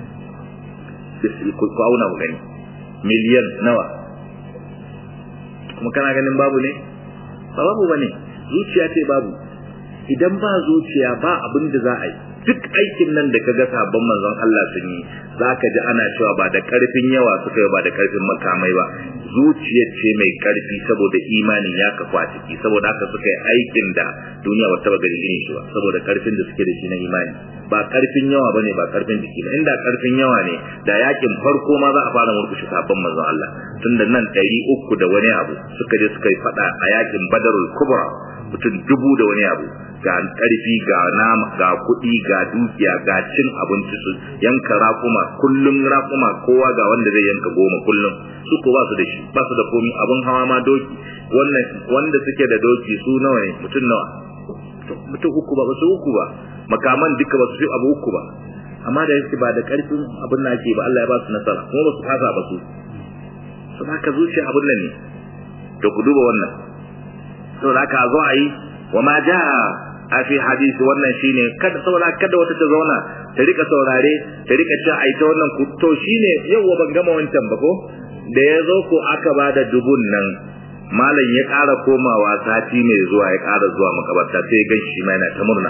ku auna mu gani miliyan nawa kuma kana ganin babu ne ba babu bane zuciya ce babu idan ba zuciya ba abin da za a yi duk aikin nan da kaga sabon manzon Allah sun yi zaka ji ana cewa ba da karfin yawa suka yi ba da karfin makamai ba zuciyar ce mai karfi saboda imanin ya kafa a ciki saboda haka suka yi aikin da duniya ba taba gani irin shi ba saboda karfin da suke da shi na imani ba karfin yawa bane ba karfin jiki ba inda karfin yawa ne da yakin farko ma za a fara murkushe sabon manzon Allah tunda nan ɗari uku da wani abu suka je suka yi fada a yakin Badarul Kubra mutum dubu da wani abu ga karfi ga nama ga kuɗi ga dukiya ga cin abinci su yanka raƙuma kullum raƙuma kowa ga wanda zai yanka goma kullum su ko ba su da shi ba su da komi abin hawa ma doki wannan wanda suke da doki su nawa ne mutum nawa mutum uku ba ba su uku ba makaman duka ba su fi abu uku ba amma da yake ba da karfin abin na ke ba Allah ya ba su nasara kuma ba su fasa ba su su haka zuciya abin nan ne to ku duba wannan saboda haka zo a yi wa ma jaa a fi hadisi wannan shine kada saboda kada wata ta zauna ta rika saurare ta rika cewa ai ta wannan to shine yau ban gama wancan ba ko da ya zo ko aka ba da dubun nan malam ya ƙara komawa sati mai zuwa ya ƙara zuwa makabarta sai gan shi ma yana ta murna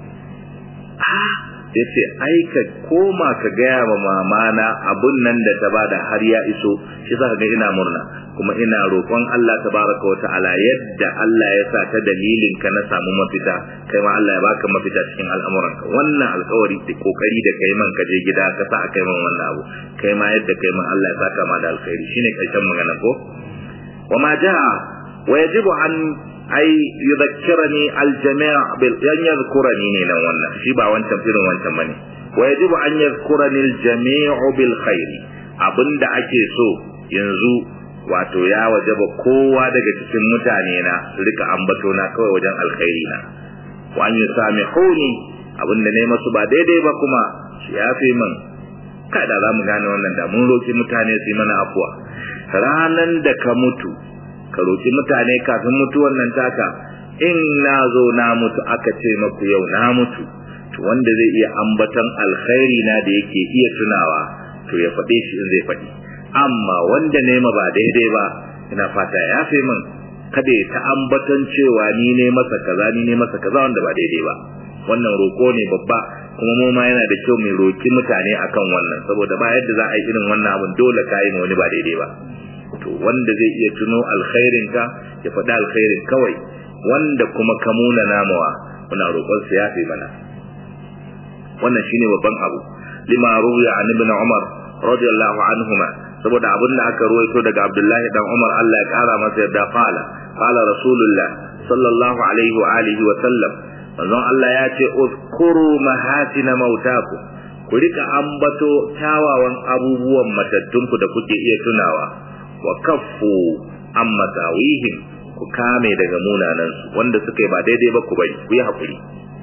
ya ce ai ka koma ka gaya wa mamana abun nan da ta bada har ya iso shi za ka ga ina murna kuma ina roƙon Allah tabaraka wa ta'ala yadda Allah ya sa ta dalilin ka na samu mafita kai ma Allah ya baka mafita cikin al'amuranka wannan alƙawari da kokari da kai man ka je gida ka sa kai man wannan abu kai ma yadda kai man Allah ya saka ma da alkhairi shine karshen magana ko wa ma jaa wa yajibu an ai yudhakkirani aljami' bil yan yadhkurani ne nan wannan shi ba wancan firin wancan bane wa yajibu an yadhkurani aljami' bil khair abinda ake so yanzu wato ya wajaba kowa daga cikin mutane na su rika ambato na kawai wajen alkhairi na wa an yusamihuni abinda ne masu ba daidai ba kuma shi yafi min kada za mu gane wannan da mun roki mutane su yi mana afuwa ranan da ka mutu ka roki mutane kafin mutuwan nan taka in na zo na mutu aka ce maku yau na mutu to wanda zai iya ambatan alkhairi na da yake iya tunawa to ya faɗe shi in zai faɗi amma wanda ne ma ba daidai ba ina fata ya fi min kada ya ta ambatan cewa ni ne masa kaza ni ne masa kaza wanda ba daidai ba wannan roko ne babba kuma mu ma yana da kyau mai roki mutane akan wannan saboda ba yadda za a yi irin wannan abun dole ka yi ma wani ba daidai ba to wanda zai iya tuno alkhairin ka ya faɗi alkhairin kawai wanda kuma ka muna namawa muna roƙon sa yafe mana wannan shine babban abu lima ruwiya an ibn umar radiyallahu anhuma saboda abin da aka ruwaito daga Abdullahi dan Umar Allah ya kara masa yadda qala qala rasulullah sallallahu alaihi wa alihi wa sallam manzon Allah ya ce uzkuru mahatina mautakum ku rika ambato kyawawan abubuwan matattunku da kuke iya tunawa wa kaffu amma tawihim ku kame daga munanan su wanda suka yi ba daidai ba ku bari ku yi hakuri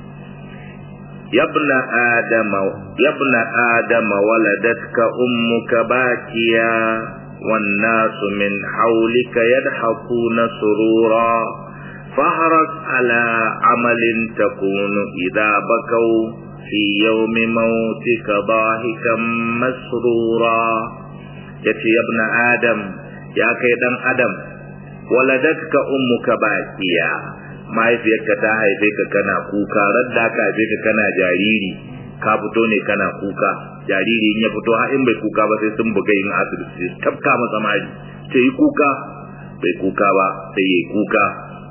yabna adama yabna adama waladatka ummuka bakiya والناس من حولك يضحكون سرورا فاحرص على عمل تكون إذا بكوا في يوم موتك ضاحكا مسرورا يتي يا ابن آدم يا كيدن آدم ولدتك أمك باكيا mahaifiyarka ta haife ka kana kuka radda ka haife ka kana jariri ka fito ne kana kuka jariri in ya fito har in bai kuka ba sai sun buga yin asibiti sai tafka masa mari sai yi kuka bai kuka ba sai yi kuka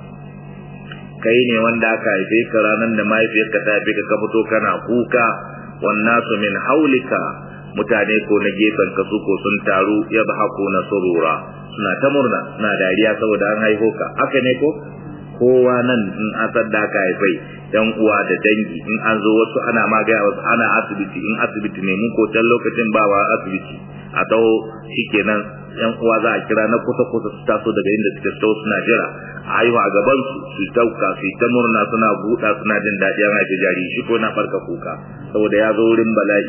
kai ne wanda aka haife ka ranar da mahaifiyarka ta haife ka ka fito kana kuka wannan su min haulika mutane ko na gefen ka su ko sun taru ya ba hako na surura suna ta murna suna dariya saboda an haifo ka haka ne ko kowa nan in asar da aka haifai yan uwa da dangi in an zo wasu ana magaya wasu ana asibiti in asibiti ne mun ko can lokacin ba wa asibiti a taho shikenan yan uwa za a kira na kusa kusa su taso daga inda suke so suna jira a haihu a gaban su su tauka su ta murna suna buɗa suna jin daɗi an haifi jari shi ko na farka kuka saboda ya zo wurin bala'i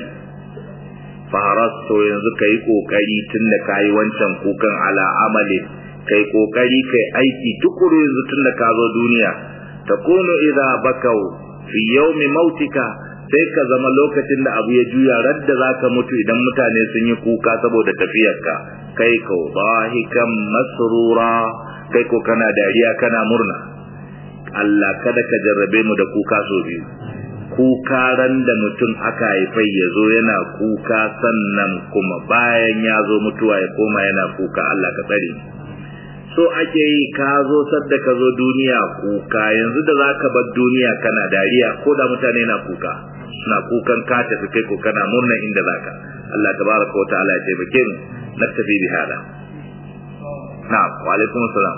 faras to yanzu ka yi ƙoƙari tun da ka yi wancan kukan ala amalin kai ƙoƙari kai aiki tukuru yanzu tun da ka zo duniya ta kono idza bakau fi yawmi mautika sai ka zama lokacin da abu ya juya radda zaka mutu idan mutane sun yi kuka saboda tafiyarka kai ko bahikan masrura kai ko kana dariya kana murna Allah kada ka jarrabe mu da kuka so biyu kuka ran da mutum aka haifai ya zo yana kuka sannan kuma bayan ya zo mutuwa ya koma yana kuka Allah ka tsare so ake yi ka zo sadda ka zo duniya kuka yanzu da za ka bar duniya kana dariya ko da mutane na kuka suna kukan ka tafi kai ko kana murna inda zaka Allah tabaraka wa ta'ala ya taimake mu naktafi bi hada na'am wa alaikum assalam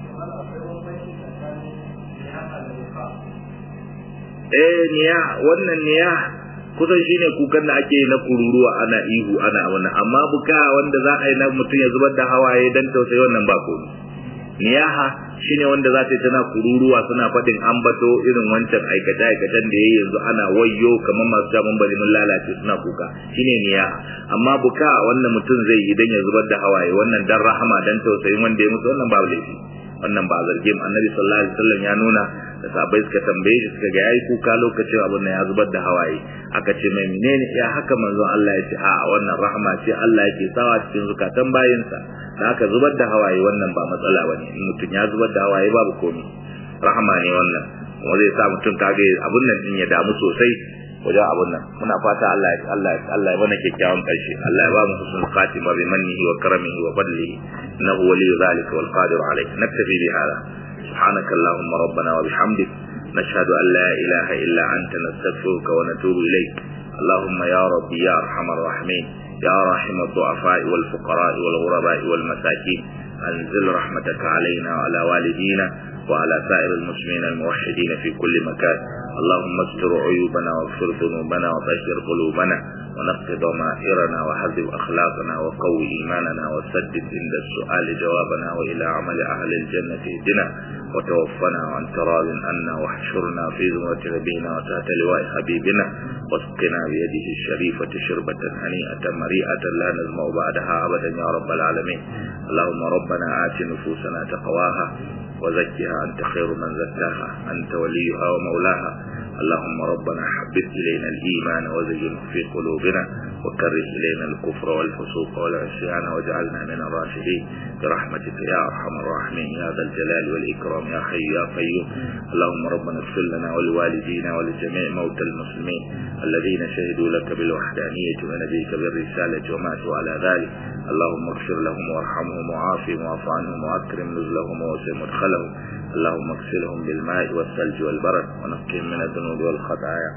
eh niya wannan niya kusan shine kukan da ake na kururuwa ana ihu ana wannan amma buka wanda za a yi na mutum ya zubar da hawaye dan tausayi wannan ba komai niyaha shine wanda za ta yi tana kururuwa suna faɗin ambato irin wancan aikace aikacen da yayi yanzu ana wayyo kamar masu jaman bari mun lalace suna kuka shine niyaha amma buka wannan mutum zai yi dan ya zubar da hawaye wannan dan rahama dan tausayin wanda ya mutu wannan babu laifi wannan ba zarge mu annabi sallallahu alaihi wasallam ya nuna da sahabbai suka tambaye shi suka ga yayi kuka lokacin abin nan ya zubar da hawaye aka ce mai menene ya haka manzo Allah ya ce a wannan rahama ce Allah yake sawa cikin zukatan bayinsa da aka zubar da hawaye wannan ba matsala bane in mutum ya zubar da hawaye babu komai rahama ne wannan kuma zai sa mutum kage abun nan din ya damu sosai wajen abun nan muna fata Allah ya Allah ya Allah ya bana kyakkyawan karshe Allah ya ba mu husnul khatima bi mannihi wa karamihi wa fadlihi innahu waliyyu zalika wal qadir alayh naktafi bi hada سبحانك اللهم ربنا وبحمدك نشهد أن لا إله إلا أنت نستغفرك ونتوب إليك اللهم يا ربي يا أرحم الراحمين يا راحم الضعفاء والفقراء والغرباء والمساكين أنزل رحمتك علينا وعلى والدينا وعلى سائر المسلمين الموحدين في كل مكان اللهم استر عيوبنا واغفر ذنوبنا وطهر قلوبنا ونقض ضمائرنا وحذب أخلاقنا وقوي إيماننا وسدد عند السؤال جوابنا وإلى عمل أهل الجنة اهدنا وتوفنا عن تراض عنا واحشرنا في زمرة نبينا وتحت لواء حبيبنا واسقنا بيده الشريفة شربة هنيئة مريئة لا نزمع بعدها أبدا يا رب العالمين اللهم ربنا آت نفوسنا تقواها وزكها أنت خير من زكاها أنت وليها ومولاها اللهم ربنا حبب إلينا الإيمان وزينه في قلوبنا وكره إلينا الكفر والفسوق والعصيان واجعلنا من الراشدين برحمتك يا أرحم الراحمين يا ذا الجلال والإكرام يا حي يا قيوم اللهم ربنا اغفر لنا ولوالدينا ولجميع موتى المسلمين الذين شهدوا لك بالوحدانية ونبيك بالرسالة وماتوا على ذلك اللهم اغفر لهم وارحمهم وعافهم واعف عنهم واكرم نزلهم ووسع مدخلهم اللهم اغسلهم بالماء والثلج والبرد ونقهم من الذنوب والخطايا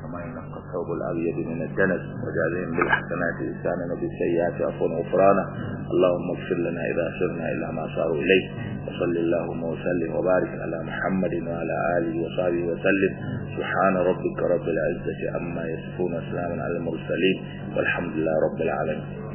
كما ينقى الثوب الأبيض من الدنس وجازهم بالحسنات لساننا بالسيئات عفوا وغفرانا اللهم اغفر لنا إذا سرنا إلى ما صاروا إليه وصل اللهم وسلم وبارك على محمد وعلى آله وصحبه وسلم سبحان ربك رب العزة عما يصفون وسلام على المرسلين والحمد لله رب العالمين